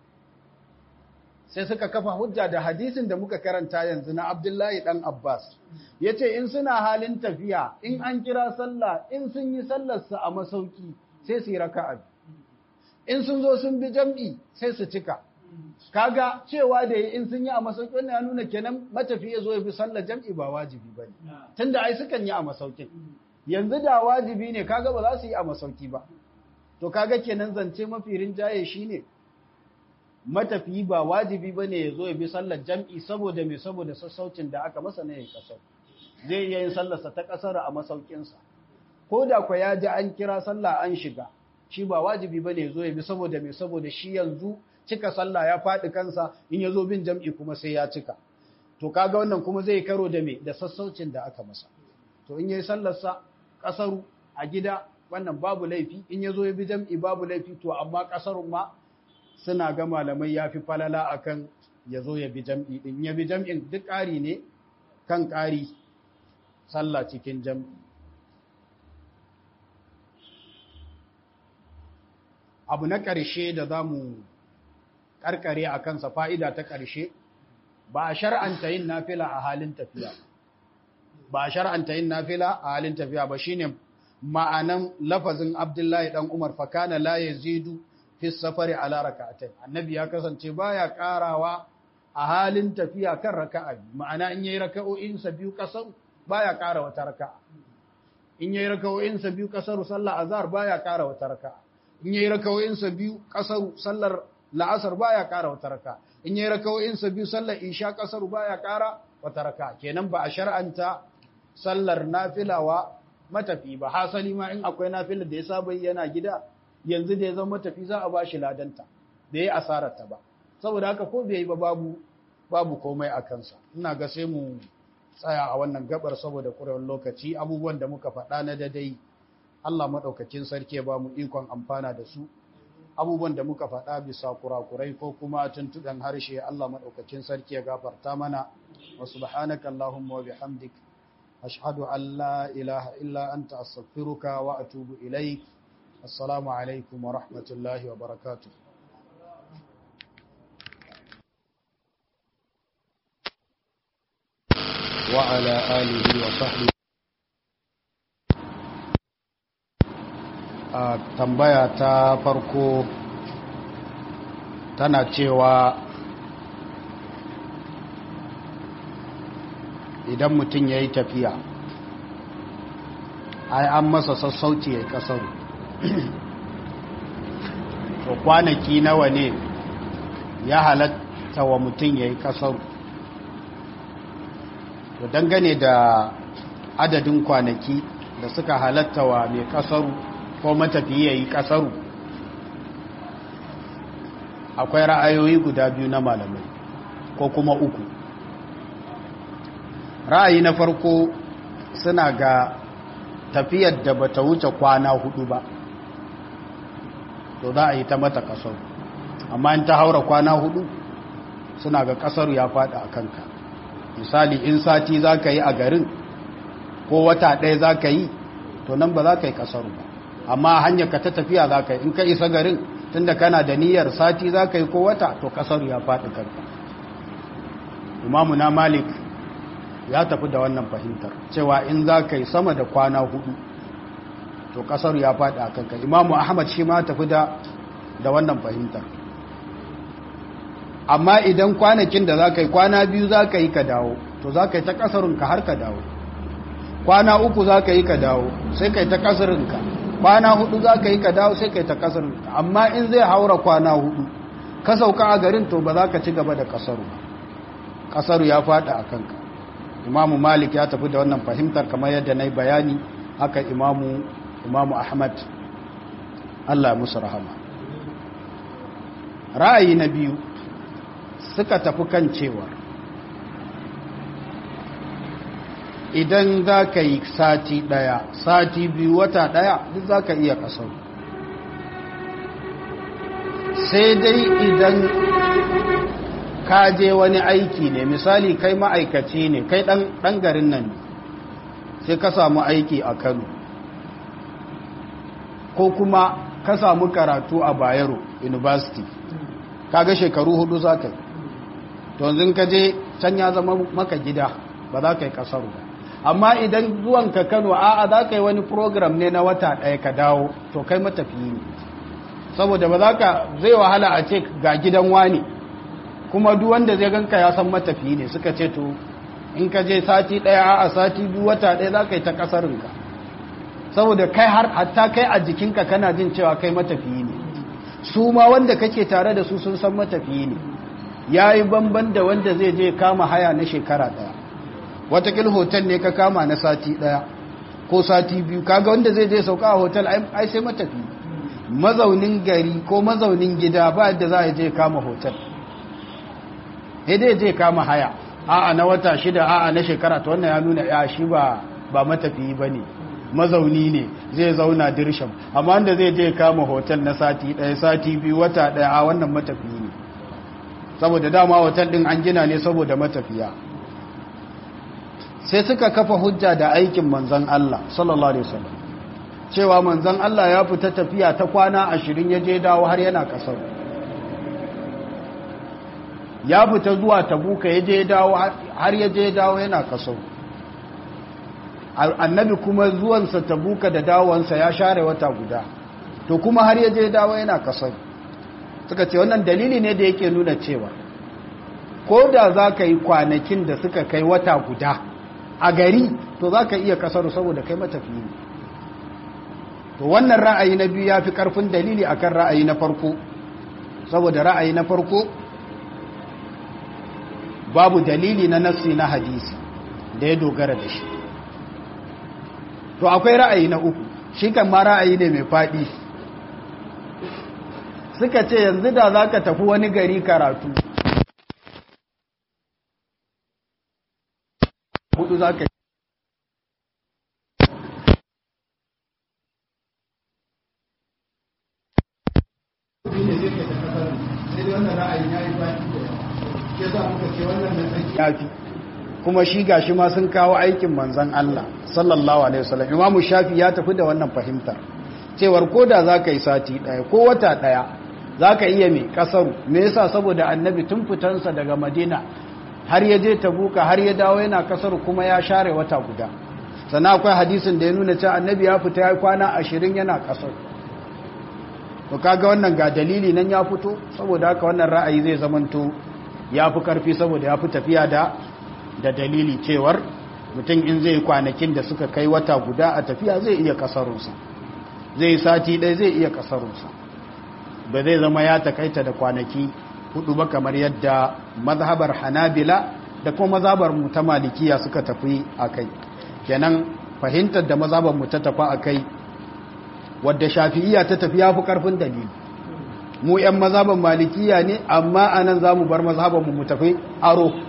sai suka kafa hujja da hadisin da muka karanta yanzu na Abdullahi dan Abbas yace in suna halin tafiya in an kira sallah in sun yi sallar su a masauki sai su yi raka'a in sun zo sun bi jam'i sai su cika kaga cewa da in sun yi a masauki wannan ya nuna kenan matafi ya zo ya bi sallar jam'i ba wajibi bane tunda ai sukan yi a masaukin yanzu da wajibi ne kaga ba za su yi a masauki ba to kaga kenan zance mafi rinjaye shine matafi ba wajibi bane ya zo ya bi sallar jam'i saboda me saboda sassaucin da aka masa ne ya kasar zai iya yin sallarsa ta kasar a masaukinsa ko da kwa ya ji an kira sallah an shiga shi ba wajibi bane ya zo ya bi saboda me saboda shi yanzu cika sallah ya faɗi kansa in ya zo bin jam'i kuma sai ya cika to kaga wannan kuma zai karo da me da sassaucin da aka masa to in yayi sallarsa kasaru a gida wannan babu laifi in ya zo ya bi jam'i babu laifi to amma kasarun ma suna ga malamai ya fi falala akan ya zo ya bi jam'i din ya bi jam'in duk ƙari ne kan ƙari sallah cikin jam'i abu na ƙarshe da za mu ƙarƙare a kansa fa'ida ta ƙarshe ba a shar'anta yin nafila a halin tafiya ba a shar'anta yin nafila a halin tafiya ba shine ma'anan lafazin Abdullahi dan Umar fakana la yazidu fi safari ala rak'atayn annabi ya kasance baya karawa a halin tafiya kan raka'a ma'ana in yayi raka'o'in sa biyu kasar baya kara wata raka'a in yayi raka'o'in sa biyu kasar sallar azhar baya kara wata raka'a in yayi raka'o'in sa biyu kasar sallar la'asar baya kara wata raka'a in yayi raka'o'in sa biyu sallar isha kasar baya kara wata raka'a kenan ba a shar'anta sallar nafilawa matafi ba hasali ma in akwai nafilar da ya saba yana gida yanzu da ya zama matafi za a bashi ladanta da ya asararta ba saboda haka ko bai yi ba babu babu komai a kansa ina ga sai mu tsaya a wannan gabar saboda kurewar lokaci abubuwan da muka faɗa na dadai Allah maɗaukacin sarki ya ba mu ikon amfana da su abubuwan da muka faɗa bisa kurakurai ko kuma tuntuɗen harshe Allah maɗaukacin sarki ya gafarta mana wa subhanaka Allahumma wa bihamdik أشهد أن لا إله إلا أنت أستغفرك وأتوب إليك السلام عليكم ورحمة الله وبركاته وعلى آله وصحبه tambaya ta farko tana cewa idan mutum ya yi tafiya ai an masa sassauci ya yi kasaru to kwanaki nawa ne ya halatta wa mutum ya yi kasaru to dangane da adadin kwanaki da suka halatta wa mai kasaru ko matafiya ya yi kasaru akwai ra'ayoyi guda biyu na malamai ko kuma uku ra'ayi na farko suna ga tafiyar da bata wuce kwana hudu ba to za a yi ta mata kasar amma in ta haura kwana hudu suna ga kasar ya fada a kanka misali in sati za ka yi a garin ko wata ɗaya za ka yi to nan ba za ka yi kasar ba amma hanyar ka ta tafiya za ka yi in ka isa garin tunda kana da niyyar sati za ka yi ko wata to kasar ya faɗi kanka imamu na malik ya tafi da wannan fahimtar cewa in za ka yi sama da kwana hudu to kasar ya faɗi a kanka imamu ahmad shi ma tafi da da wannan fahimtar amma idan kwanakin da za ka yi kwana biyu za ka yi ka dawo to za ka yi ta kasarunka har ka dawo kwana uku za ka yi ka dawo sai ka yi ta kasarunka kwana hudu za ka yi ka dawo sai ka yi ta kasarunka amma in zai haura kwana hudu ka sauka a garin to ba za ka ci gaba da kasaru ba kasaru ya fada a kanka imamu malik ya tafi da wannan fahimtar kamar yadda na yi bayani haka imamu imamu ahmad allah musu rahama ra'ayi na biyu suka tafi kan cewa idan za ka yi sati ɗaya sati biyu wata ɗaya duk za ka iya kasar sai dai idan ka je wani aiki ne misali kai ma'aikaci ne kai ɗan garin nan sai ka samu aiki a kano ko kuma ka samu karatu a bayero university kaga shekaru hudu za ka yi to yanzu ka je can ya zama maka gida ba za ka yi kasaru ba amma idan zuwan ka kano a'a za ka yi wani program ne na wata ɗaya ka dawo to kai matafiyi ne saboda ba za ka zai wahala a ce ga gidan wani kuma duk wanda zai ganka ya san matafiyi ne suka ce to in ka je sati ɗaya a'a sati biyu wata ɗaya za ka yi ta kasarinka saboda kai har hatta kai a jikinka kana jin cewa kai matafiyi ne su ma wanda kake tare da su sun san matafiyi ne ya yi banban da wanda zai je kama haya na shekara daya watakil hotel ne ka kama na sati daya ko sati biyu kaga wanda zai je sauka a hotel ai sai matafi mazaunin gari ko mazaunin gida ba yadda za a je kama hotel sai dai je kama haya a'a na wata shida a'a na shekara ta wannan ya nuna ya shi ba ba matafiyi ba ne mazauni ne zai zauna dirsham amma wanda zai je kama hotel na sati daya sati biyu wata daya a wannan matafiyi ne saboda dama hotel din an gina ne saboda matafiya sai suka kafa hujja da aikin manzon Allah sallallahu alaihi wasallam cewa manzon Allah ya fita tafiya ta kwana 20 ya je dawo har yana kasar ya fita zuwa tabuka ya je dawo har ya je dawo yana kasar annabi kuma zuwansa tabuka da dawowansa ya share wata guda to kuma har ya je dawo yana kasar suka ce wannan dalili ne da yake nuna cewa ko da za ka yi kwanakin da suka kai wata guda a gari to za ka iya kasaru saboda kai matafi ne to wannan ra'ayi na biyu ya fi karfin dalili akan ra'ayi na farko saboda ra'ayi na farko babu dalili na nassi na hadisi da ya dogara da shi to akwai ra'ayi na uku shi kan ma ra'ayi ne mai faɗi suka ce yanzu da za ka tafi wani gari karatu hudu za ka yafi kuma shi gashi ma sun kawo aikin manzan Allah sallallahu alaihi wasallam imamu shafi ya tafi da wannan fahimtar cewar koda za ka yi sati ɗaya ko wata ɗaya za ka iya mai ƙasaru me yasa saboda annabi tun fitansa daga madina har ya je tabuka har ya dawo yana ƙasaru kuma ya share wata guda sannan akwai hadisin da ya nuna cewa annabi ya fita ya kwana ashirin yana ƙasaru to kaga wannan ga dalili nan ya fito saboda haka wannan ra'ayi zai zamanto ya fi ƙarfi saboda ya fi tafiya da da dalili cewar mutum in zai kwanakin da suka kai wata guda a tafiya zai iya ƙasarunsa zai sati ɗaya zai iya ƙasarunsa ba zai zama ya takaita da kwanaki hudu ba kamar yadda mazhabar hanabila da kuma mazhabar mu ta malikiya suka tafi a kai kenan fahimtar da mazhabar mu ta tafi a kai wadda shafi'iya ta tafi ya fi ƙarfin dalili mu 'yan mazhabar malikiya ne amma anan za mu bar mazhabar mu mu tafi aro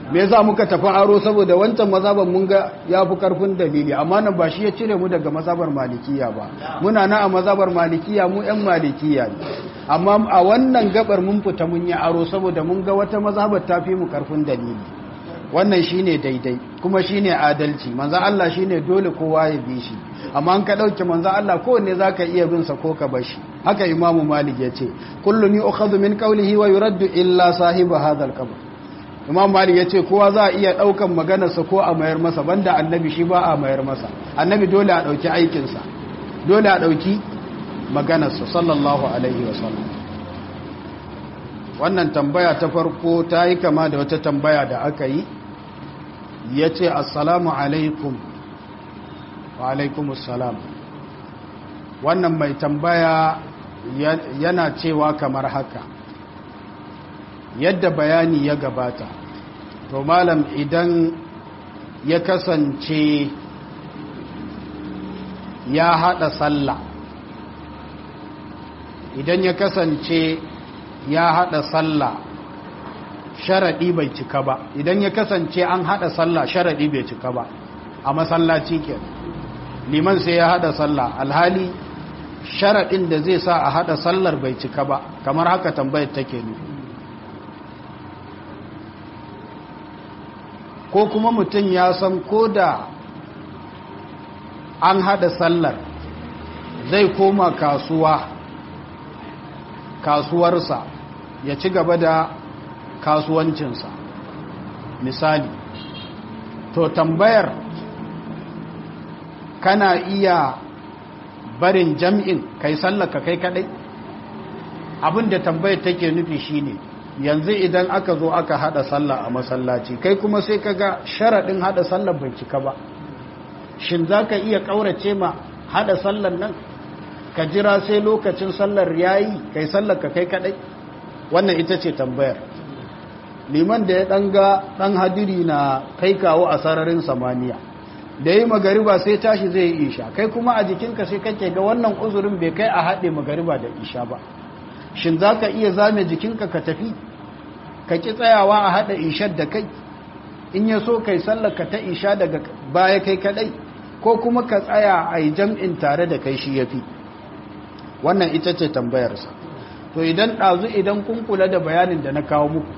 me yasa muka tafi aro saboda wancan mazhaban mun ga yafi karfin dalili amma nan ba shi ya cire mu daga mazhabar malikiya ba muna na a mazhabar malikiya mu yan malikiya ne amma a wannan gabar mun fita mun yi aro saboda mun ga wata mazhabar ta fi mu karfin dalili wannan shine daidai kuma shine adalci manzo Allah shine dole kowa ya bi shi amma an ka dauke manzo Allah kowanne zaka iya bin sa ko ka bar shi haka imamu malik yace kullun yu'khadhu min qawlihi wa yuraddu illa sahiba hadha al-qabr imam malik yace kowa za a iya daukan maganarsa ko a mayar masa banda annabi shi ba a mayar masa annabi dole a dauki aikin sa dole a dauki maganarsa sallallahu alaihi wasallam wannan tambaya ta farko ta yi kama da wata tambaya da aka yi ya ce assalamu alaikum wa alaikumussalam wannan mai tambaya yana cewa kamar haka yadda bayani ya gabata to malam idan ya kasance ya hada sallah idan ya kasance ya hada sallah sharadi bai cika ba idan ya kasance an hada sallah sharadi bai cika ba a masallaci ke liman sai ya hada sallah alhali sharadin da zai sa a hada sallar bai cika ba kamar haka tambayar take nufi ko kuma mutum ya san ko da an hada sallar zai koma kasuwa kasuwarsa ya ci gaba da kasuwancinsa misali to tambayar kana iya barin jam'in kai sallaka kai kadai abinda tambayar take nufi shine yanzu idan aka zo aka hada sallah a masallaci kai kuma sai kaga sharadin hada sallar bai cika ba shin zaka iya kaurace ma hada sallar nan ka jira sai lokacin sallar yayi kai sallar ka kai kadai wannan ita ce tambayar liman da ya danga dan hadiri na kai kawo a sararin samaniya da yi magariba sai tashi zai yi isha kai kuma a jikinka sai kake ga wannan uzurin bai kai a haɗe magariba da isha ba shin za ka iya zame jikinka ka tafi ka ki tsayawa a haɗa ishar da kai in ya so kai sallaka ta isha daga baya kai kadai ko kuma ka tsaya a yi jam'in tare da kai shi ya fi wannan ita ce tambayarsa to idan ɗazu idan kun kula da bayanin da na kawo muku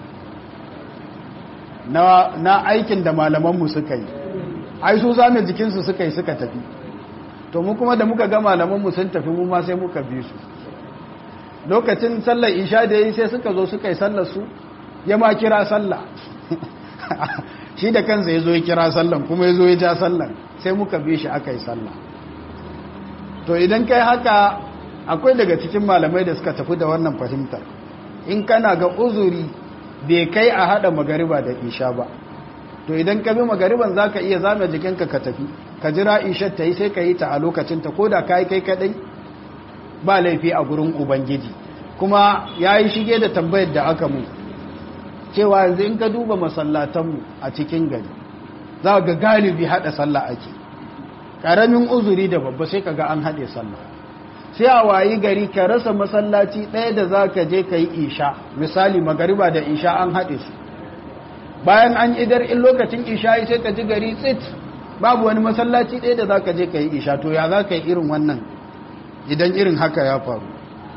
na aikin da malamanmu suka yi ai su zame jikinsu suka yi suka tafi to mu kuma da muka ga malamanmu sun tafi mu ma sai muka bi su lokacin sallar isha da yi sai suka zo suka yi sallar su ya ma kira sallah shi da kansa ya zo ya kira sallan kuma ya zo ya ja sallan sai muka bi shi aka yi sallah to idan kai haka akwai daga cikin malamai da suka tafi da wannan fahimtar in kana ga uzuri bai kai a hada magariba da isha ba to idan ka bi magariban za ka iya zame jikinka ka tafi ka jira ishar ta yi sai ka yi ta a lokacinta ko da ka yi kai kadai ba laifi a gurin ubangiji kuma ya yi shige da tambayar da aka mu cewa yanzu in ka duba masallatanmu a cikin gari za ga galibi haɗa sallah ake ƙaramin uzuri da babba sai ka ga an haɗe sallah sai a wayi gari ka rasa masallaci ɗaya da za ka je ka yi isha misali magariba da isha an haɗe su bayan an idar in lokacin isha sai ka ji gari tsit babu wani masallaci ɗaya da za ka je ka yi isha to ya za ka yi irin wannan idan irin haka ya faru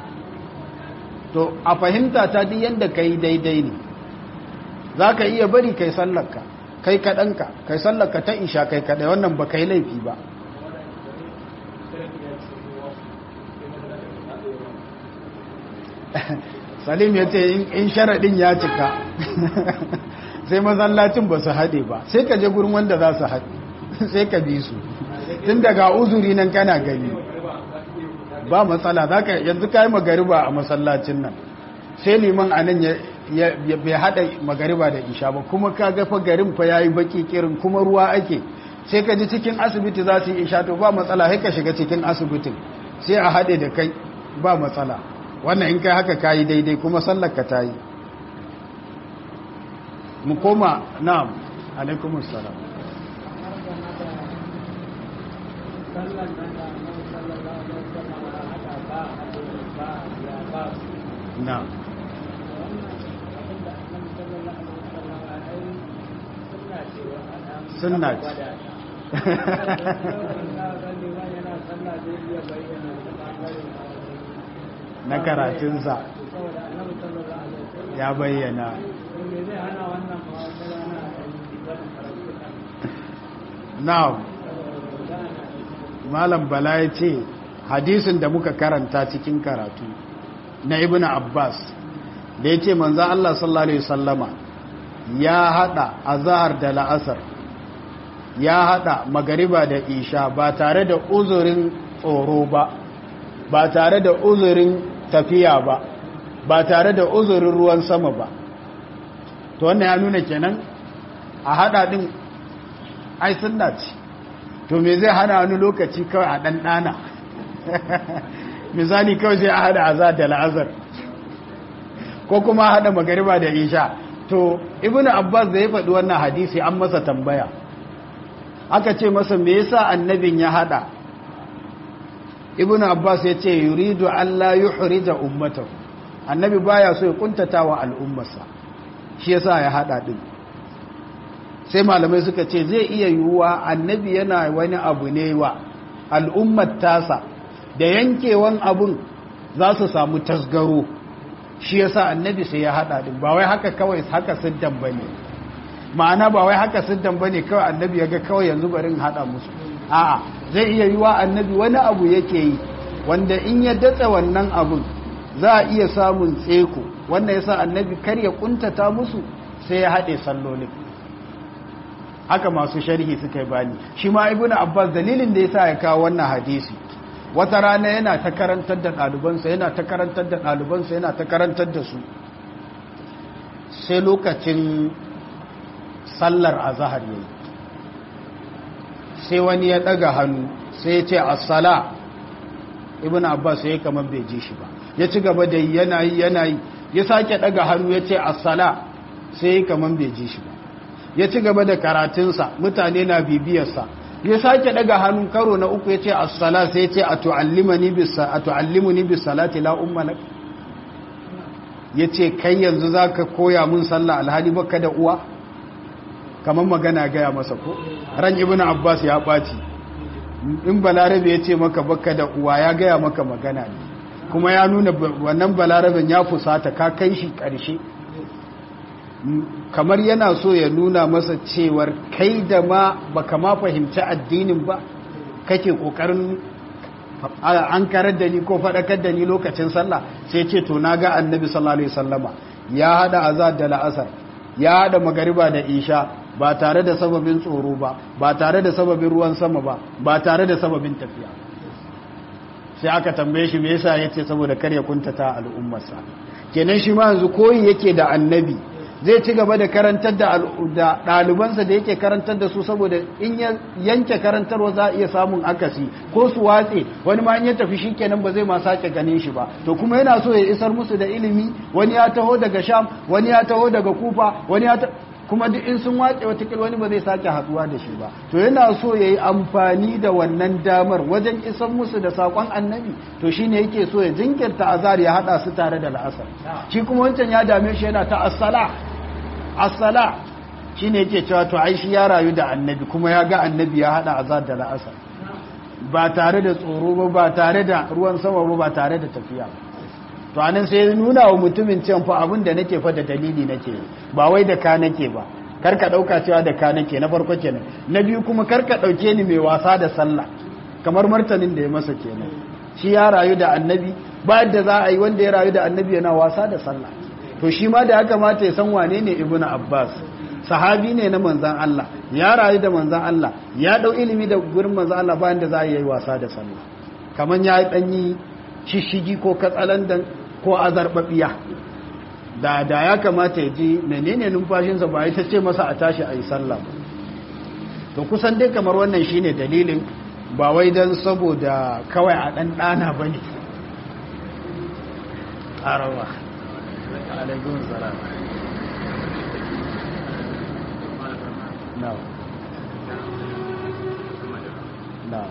to a fahimta ta duk yadda ka yi daidai ne za ka iya bari kai sallarka kai kaɗanka kai sallarka ta isha kai kaɗai wannan ba kai laifi ba salim ya ce in sharaɗin ya cika sai masallacin ba su haɗe ba sai ka je gurin wanda za su haɗe sai ka bi su tun daga uzuri nan kana gani ba matsala za ka yanzu ka yi magariba a masallacin nan sai liman a nan bai haɗa magariba da isha ba kuma ka gafa garin fa ya yi baki kirin kuma ruwa ake sai ka ji cikin asibiti za su yi isha to ba matsala sai ka shiga cikin asibitin sai a haɗe da kai ba matsala wannan in kai haka ka yi daidai kuma sallar ka ta yi mu koma na'am alaikumus salam na'am sunna ce na karatunsa ya bayyana now malam bala ya ce hadisin da muka karanta cikin karatu na ibn abbas da ya ce manzan allah sallallahu alaihi sallama ya hada azahar da la'asar ya hada magariba da isha ba tare da uzurin tsoro ba ba tare da uzurin tafiya ba ba tare da uzurin ruwan sama ba to wannan ya nuna kenan a hada din ai sunna ce to me zai hana wani lokaci kawai a dan dana misali kawai sai a hada azar da la'azar ko kuma a hada magariba da isha to ibnu abbas da ya faɗi wannan hadisi an masa tambaya aka ce masa me yasa annabin ya hada ibnu abbas ya ce yuridu alla yuhrija ummatahu annabi baya so ya kuntata wa al'ummarsa shi yasa ya hada din sai malamai suka ce zai iya yiwuwa annabi yana wani abu ne wa al'ummar tasa da yankewan abun za su samu tasgaro shi yasa annabi sai ya hada din ba wai haka kawai haka siddan bane ma'ana ba wai haka siddan bane kawai annabi ya ga kawai yanzu barin hada musu a'a zai iya yiwuwa annabi wani abu yake yi wanda in ya datsa wannan abun za a iya samun tseko wannan yasa annabi kar ya kuntata musu sai ya haɗe sallolin haka masu sharhi suka yi bani shi ma ibnu abbas dalilin da yasa ya kawo wannan hadisi wata rana yana ta karantar da ɗalibansa yana ta karantar da ɗalibansa yana ta karantar da su sai lokacin sallar azahar yayi sai wani ya ɗaga hannu sai ya ce assala ibnu abbas sai kamar bai ji shi ba ya ci gaba da yana yi yana yi ya sake ɗaga hannu ya ce assala sai kamar bai ji shi ba ya ci gaba da karatunsa mutane na bibiyarsa ya sake daga hannun karo na uku ya ce as-sala sai ya ce a tu'allimuni bis salati la umma lak ya ce kai yanzu zaka koya mun sallah alhali baka da uwa kamar magana gaya masa ko ran ibnu abbas ya baci in balarabe ya ce maka baka da uwa ya gaya maka magana ne kuma ya nuna wannan balaraben ya fusata ka kai shi ƙarshe kamar yana so ya nuna masa cewar kai da ma baka ma fahimci addinin ba kake kokarin an karar da ni ko faɗakar da ni lokacin sallah sai ce to na ga annabi sallallahu alaihi wasallama ya hada azad da la'asar ya hada magariba da isha ba tare da sababin tsoro ba ba tare da sababin ruwan sama ba ba tare da sababin tafiya sai aka tambaye shi me yasa yace saboda kar ya kuntata al'ummarsa kenan shi ma yanzu koyi yake da annabi zai ci gaba da karantar da ɗalibansa da yake karantar da su saboda in ya yanke karantarwa za a iya samun akasi ko su watse wani ma in ya tafi shi kenan ba zai ma sake ganin shi ba to kuma yana so ya isar musu da ilimi wani ya taho daga sham wani ya taho daga kufa wani ya kuma duk in sun watse watakil wani ba zai sake haduwa da shi ba to yana so ya yi amfani da wannan damar wajen isar musu da saƙon annabi to shi ne yake so ya jinkirta azar ya haɗa su tare da la'asar shi kuma wancan ya dame shi yana ta asala asala shi ne yake cewa to ai shi ya rayu da annabi kuma ya ga annabi ya haɗa azar da la'asar ba tare da tsoro ba ba tare da ruwan sama ba ba tare da tafiya ba to anan sai nuna wa mutumin cewa fa abin da nake fa da dalili nake ba wai da ka nake ba kar ka dauka cewa da ka nake na farko kenan na biyu kuma kar ka dauke ni mai wasa da sallah kamar martanin da ya masa kenan shi ya rayu da annabi ba yadda za a yi wanda ya rayu da annabi yana wasa da sallah to shi ma da ya kamata ya san wane ne ibnu abbas sahabi ne na manzan Allah ya rayu da manzan Allah ya dau ilimi da gurin manzan Allah bayan da za a yi wasa da sallah kaman ya danyi shishigi ko katsalandan ko azarbabiya da da ya kamata ya ji menene numfashinsa ba ya ce masa a tashi a yi sallah to kusan dai kamar wannan shine dalilin ba wai don saboda kawai a ɗan ɗana ba ne ƙarawa alaikun salam no no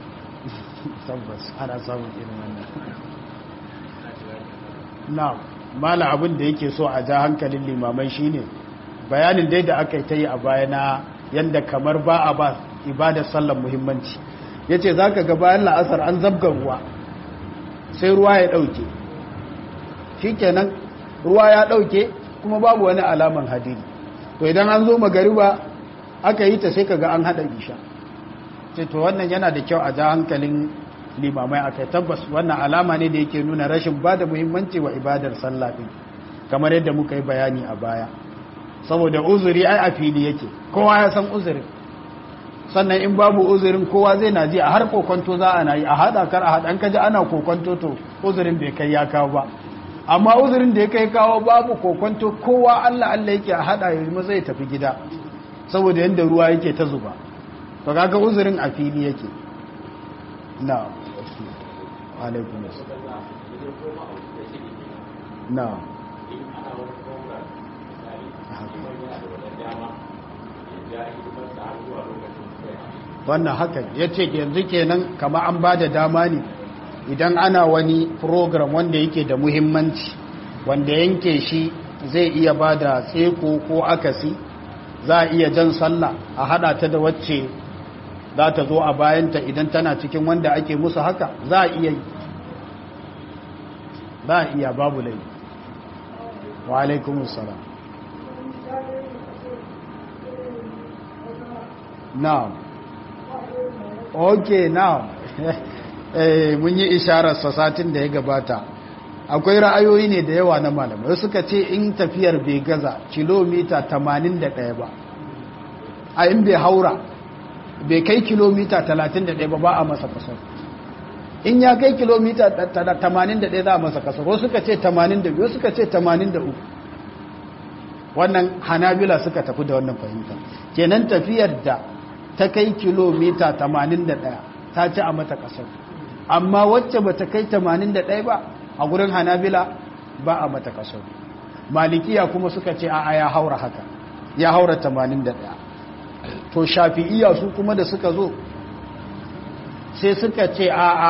tabbas ana samun irin wannan na mala abin da yake so a ja hankalin limamai shine bayanin dai da aka yi ta yi a baya na yadda kamar ba a ba ibadar sallar muhimmanci ya ce za ka ga bayan la'asar an zabga ruwa sai ruwa ya ɗauke shi kenan ruwa ya ɗauke kuma babu wani alaman hadiri to idan an zo magariba aka yi ta sai ka ga an haɗa isha ce to wannan yana da kyau a ja hankalin limamai a kai tabbas wannan alama ne da yake nuna rashin ba da muhimmanci wa ibadar sallah ɗin kamar yadda muka yi bayani a baya saboda uzuri ai a fili yake kowa ya san uzurin sannan in babu uzurin kowa zai na ji a har kokonto za a na yi a haɗa kar a haɗa kaji ana kokonto to uzurin bai kai ya kawo ba amma uzurin da ya kai kawo babu kokonto kowa allah allah yake a haɗa ya maza ya tafi gida saboda yadda ruwa yake ta zuba to kaga uzurin a fili yake na alaikun na wannan haka ya ce yanzu kenan kama an ba da dama ne idan ana wani program wanda yake da muhimmanci wanda yanke shi zai iya ba da tseko ko akasi za a iya jan sallah a hada ta da wacce za ta zo a bayanta idan tana cikin wanda ake musu haka za a iya yi za a iya babu lai wa alaikumussalam now ok now eh mun yi isharar satin da ya gabata akwai ra'ayoyi ne da yawa na malamai suka ce in tafiyar bai gaza kilomita 81 ba a in bai haura bai kai kilomita 31 ba ba a masa kasar in ya kai kilomita 81 za a masa kasar wasu suka ce 82 wasu suka ce 83 wannan hanabila suka tafi da wannan fahimta kenan tafiyar da ta kai kilomita 81 ta ci a mata kasar amma wacce ba ta kai 81 ba a gurin hanabila ba a mata kasar malikiya kuma suka ce a ya haura haka ya haura 81 to shafi'iya su kuma da suka zo sai suka ce a a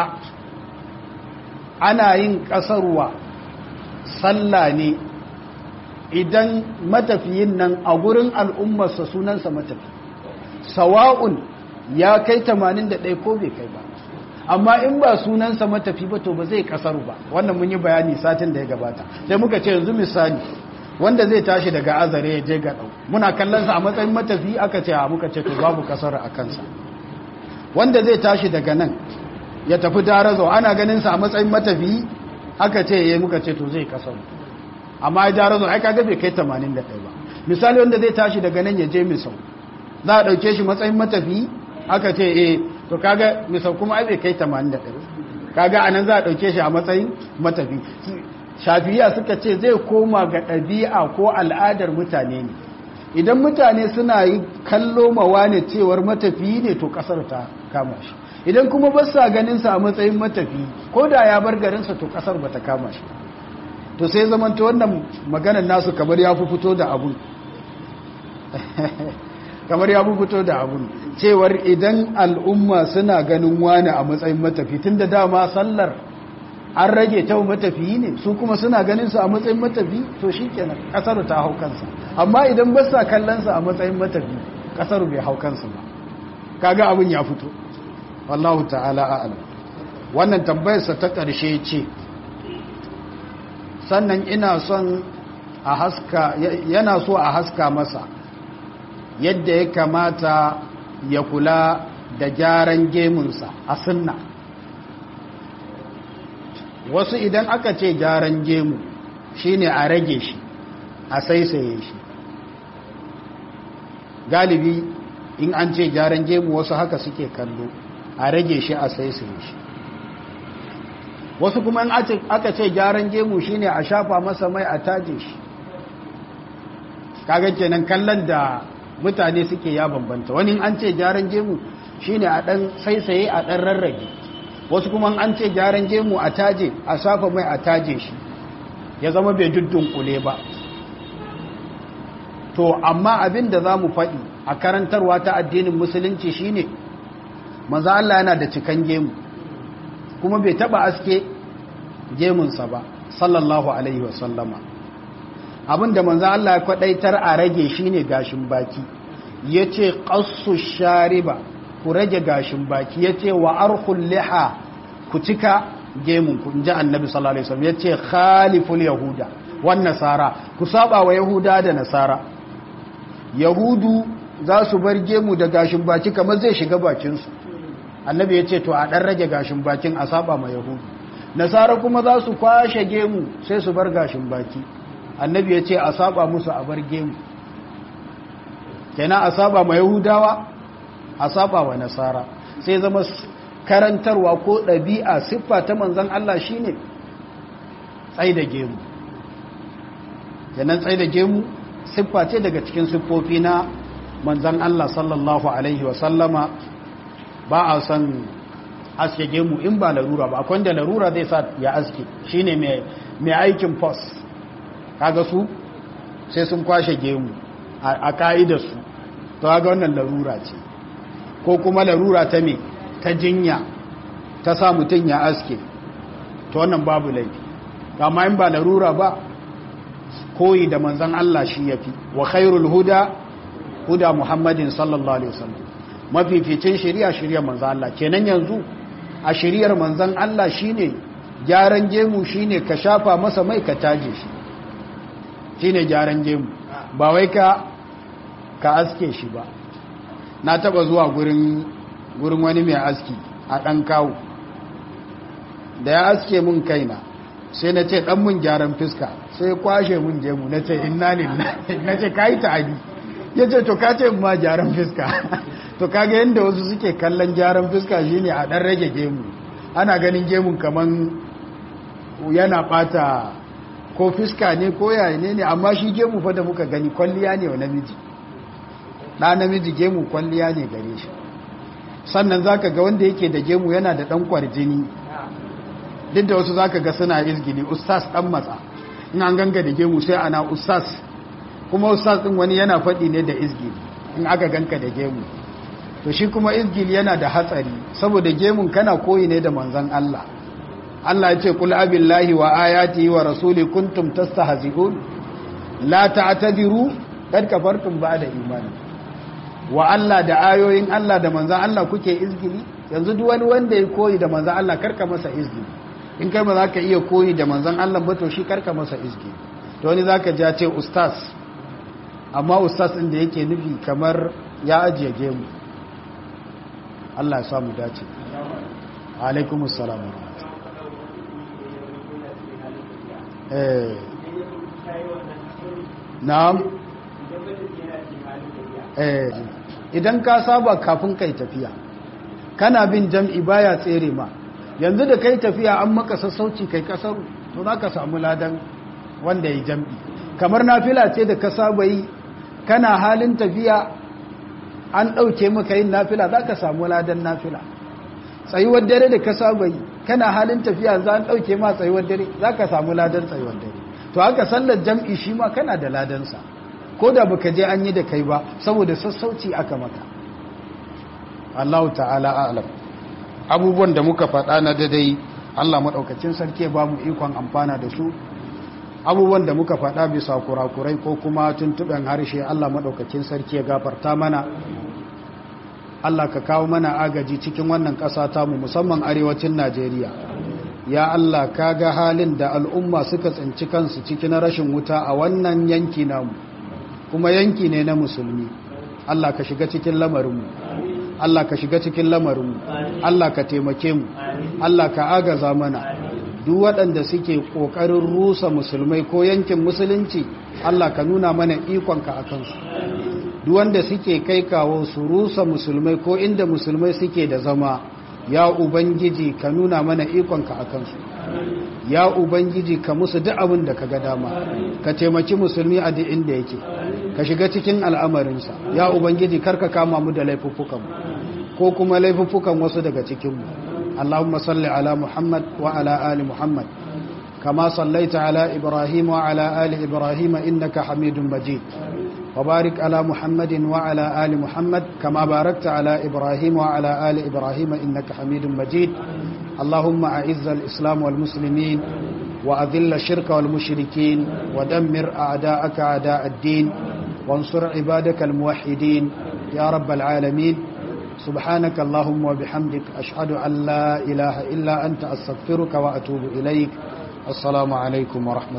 ana yin kasarwa sallah ne idan matafiyin nan a gurin al'ummarsa sunansa matafi sawa'un ya kai 81 ko bai kai ba amma in ba sunansa matafi ba to ba zai kasaru ba wannan mun yi bayani satin da ya gabata sai muka ce yanzu misali wanda zai tashi daga azare ya je ga dau muna kallon sa a matsayin matafi aka ce a muka ce to babu kasar a kansa wanda zai tashi daga nan ya tafi darazo ana ganin sa a matsayin matafi aka ce yayi muka ce to zai kasaru amma ya darazo ai kaga bai kai 81 ba misali wanda zai tashi daga nan ya je misau za a dauke shi matsayin matafi aka ce eh to kaga misau kuma ai bai kai 81 kaga anan za a dauke shi a matsayin matafi shafiya suka ce zai koma ga ɗabi'a ko al'adar mutane ne idan mutane suna yi kallo mawa ne cewar matafi ne to kasar ta kama shi idan kuma ba sa ganin sa a matsayin matafi ko da ya bar garinsa to kasar ba ta kama shi to sai zamanta wannan maganar nasu kamar ya fi fito da abun kamar ya fito da abun cewar idan al'umma suna ganin wani a matsayin matafi tun da dama sallar an rage ta matafiyi ne su kuma suna ganin su a matsayin matafi to shi kenan kasar ta hau kansa amma idan ba sa kallonsa a matsayin matafi kasar bai hau kansa ba kaga abin ya fito wallahu ta'ala a'lam wannan tambayarsa ta ƙarshe ce sannan ina son a haska yana so a haska masa yadda ya kamata ya kula da gyaran gemunsa a sunna wasu idan aka ce gyaran gemu shine a rage shi a saisaye shi galibi in an ce gyaran gemu wasu haka suke kallo a rage shi a saisaye shi wasu kuma in aka ce gyaran gemu shine a shafa masa mai a taje shi kaga kenan kallon da mutane suke ya bambanta wani an ce gyaran gemu shine a dan saisaye a dan rarrage wasu kuma an ce gyaran gemu a taje a shafa mai a taje shi ya zama bai kule ba to amma abin da za mu faɗi a karantarwa ta addinin musulunci shine maza Allah yana da cikan gemu kuma bai taba aske gemunsa ba sallallahu alaihi wasallama abinda manzan Allah ya kwadaitar a rage shine gashin baki yace qassu shariba ku rage gashin baki yace wa arkhul liha ku cika gemun ku inji annabi sallallahu alaihi wasallam yace khaliful yahuda wan nasara ku saba wa yahuda da nasara yahudu za su bar gemu da gashin baki kamar zai shiga bakin su annabi yace to a dan rage gashin bakin a saba ma yahudu nasara kuma za su kwashe gemu sai su bar gashin baki annabi ya ce a saba musu a bar gemu kenan a saba ma yahudawa a saba wa nasara sai zama karantarwa ko ɗabi'a siffa ta manzan Allah shine tsai da gemu kenan tsai da gemu siffa ce daga cikin siffofi na manzan Allah sallallahu alaihi wasallama ba a san aske gemu in ba larura ba akwai da larura zai sa ya aske shine mai aikin post kaga su sai sun kwashe gemu a ka'idarsu to kaga wannan larura ce ko kuma larura ta me ta jinya ta sa mutum ya aske to wannan babu laifi amma in ba larura ba koyi da manzan Allah shi yafi wa khairul huda huda muhammadin sallallahu alaihi wasallam mafificin shari'a shari'a manzan Allah kenan yanzu a shari'ar manzan Allah shine gyaran gemu shine ka shafa masa mai ka taje shi shine gyaran gemu ba wai ka ka aske shi ba na taba zuwa gurin gurin wani mai aski a dan kawo da ya aske mun kaina sai na ce dan mun gyaran fiska sai kwashe mun gemu na ce inna lillahi na ce kai ta'adi yace to ka ce ma gyaran fiska to kaga yanda wasu suke kallon gyaran fiska shine a dan rage gemu ana ganin gemun kaman yana bata ko fiska ne ko yaya ne ne amma shi gemu fa da muka gani kwalliya ne wa namiji ɗa namiji gemu kwalliya ne gare shi sannan zaka ga wanda yake da gemu yana da ɗan kwarjini duk da wasu zaka ga suna izgili ustaz ɗan matsa in an ganga da gemu sai ana ustaz kuma ustaz ɗin wani yana faɗi ne da izgili in aka ganka da gemu to shi kuma izgili yana da hatsari saboda gemun kana koyi ne da manzon Allah Allah ya ce kul abillahi wa ayatihi wa rasuli kuntum tastahzi'un la ta'tadiru kad kafartum ba'da imani wa Allah da ayoyin Allah da manzon Allah kuke izgili yanzu duk wani wanda ya koyi da manzon Allah karka masa izgili in kai ba za ka iya koyi da manzon Allah ba to shi karka masa izgili to wani zaka ji ce ustaz amma ustaz din da yake nufi kamar ya ajiye gemu Allah ya samu dace alaikumus salam eh na'am eh idan ka saba kafin kai tafiya kana bin jam'i baya tsere ma yanzu da kai tafiya an maka sassauci kai kasaru to za ka samu ladan wanda ya jam'i kamar nafila ce da ka saba yi kana halin tafiya an ɗauke maka yin nafila za ka samu ladan nafila tsayuwar dare da ka saba yi kana halin tafiya za an ɗauke ma tsayuwar dare za ka samu ladan tsayuwar dare to haka sallar jam'i shi ma kana da ladansa ko da baka je an yi da kai ba saboda sassauci aka maka Allah ta'ala a'lam abubuwan da muka faɗa na dadai Allah maɗaukacin sarki ba mu ikon amfana da su abubuwan da muka faɗa bisa kurakurai ko kuma tuntuɓen harshe Allah maɗaukacin sarki ya gafarta mana Allah ka kawo mana agaji cikin wannan ƙasa tamu musamman arewacin Najeriya ya Allah ka ga halin da al'umma suka tsinci kansu cikin rashin wuta a wannan yanki namu kuma yanki ne na musulmi Allah ka shiga cikin lamarinmu Allah ka shiga cikin lamarinmu Allah ka taimake mu Allah ka agaza mana duk waɗanda suke ƙoƙarin rusa musulmai ko yankin musulunci Allah ka nuna mana ikonka a kansu duk wanda suke kai kawo su rusa musulmai ko inda musulmai suke da zama ya ubangiji ka nuna mana ikonka a kansu ya ubangiji ka musu duk abin da ka ga dama ka taimaki musulmi a duk inda yake ka shiga cikin al'amarinsa ya ubangiji karka kama mu da laifuffukanmu ko kuma laifuffukan wasu daga cikinmu اللهم صل على محمد وعلى آل محمد كما صليت على إبراهيم وعلى آل إبراهيم إنك حميد مجيد وبارك على محمد وعلى آل محمد كما باركت على إبراهيم وعلى آل إبراهيم إنك حميد مجيد اللهم أعز الإسلام والمسلمين وأذل الشرك والمشركين ودمر أعداءك أعداء الدين وانصر عبادك الموحدين يا رب العالمين سبحانك اللهم وبحمدك أشهد أن لا إله إلا أنت أستغفرك وأتوب إليك السلام عليكم ورحمة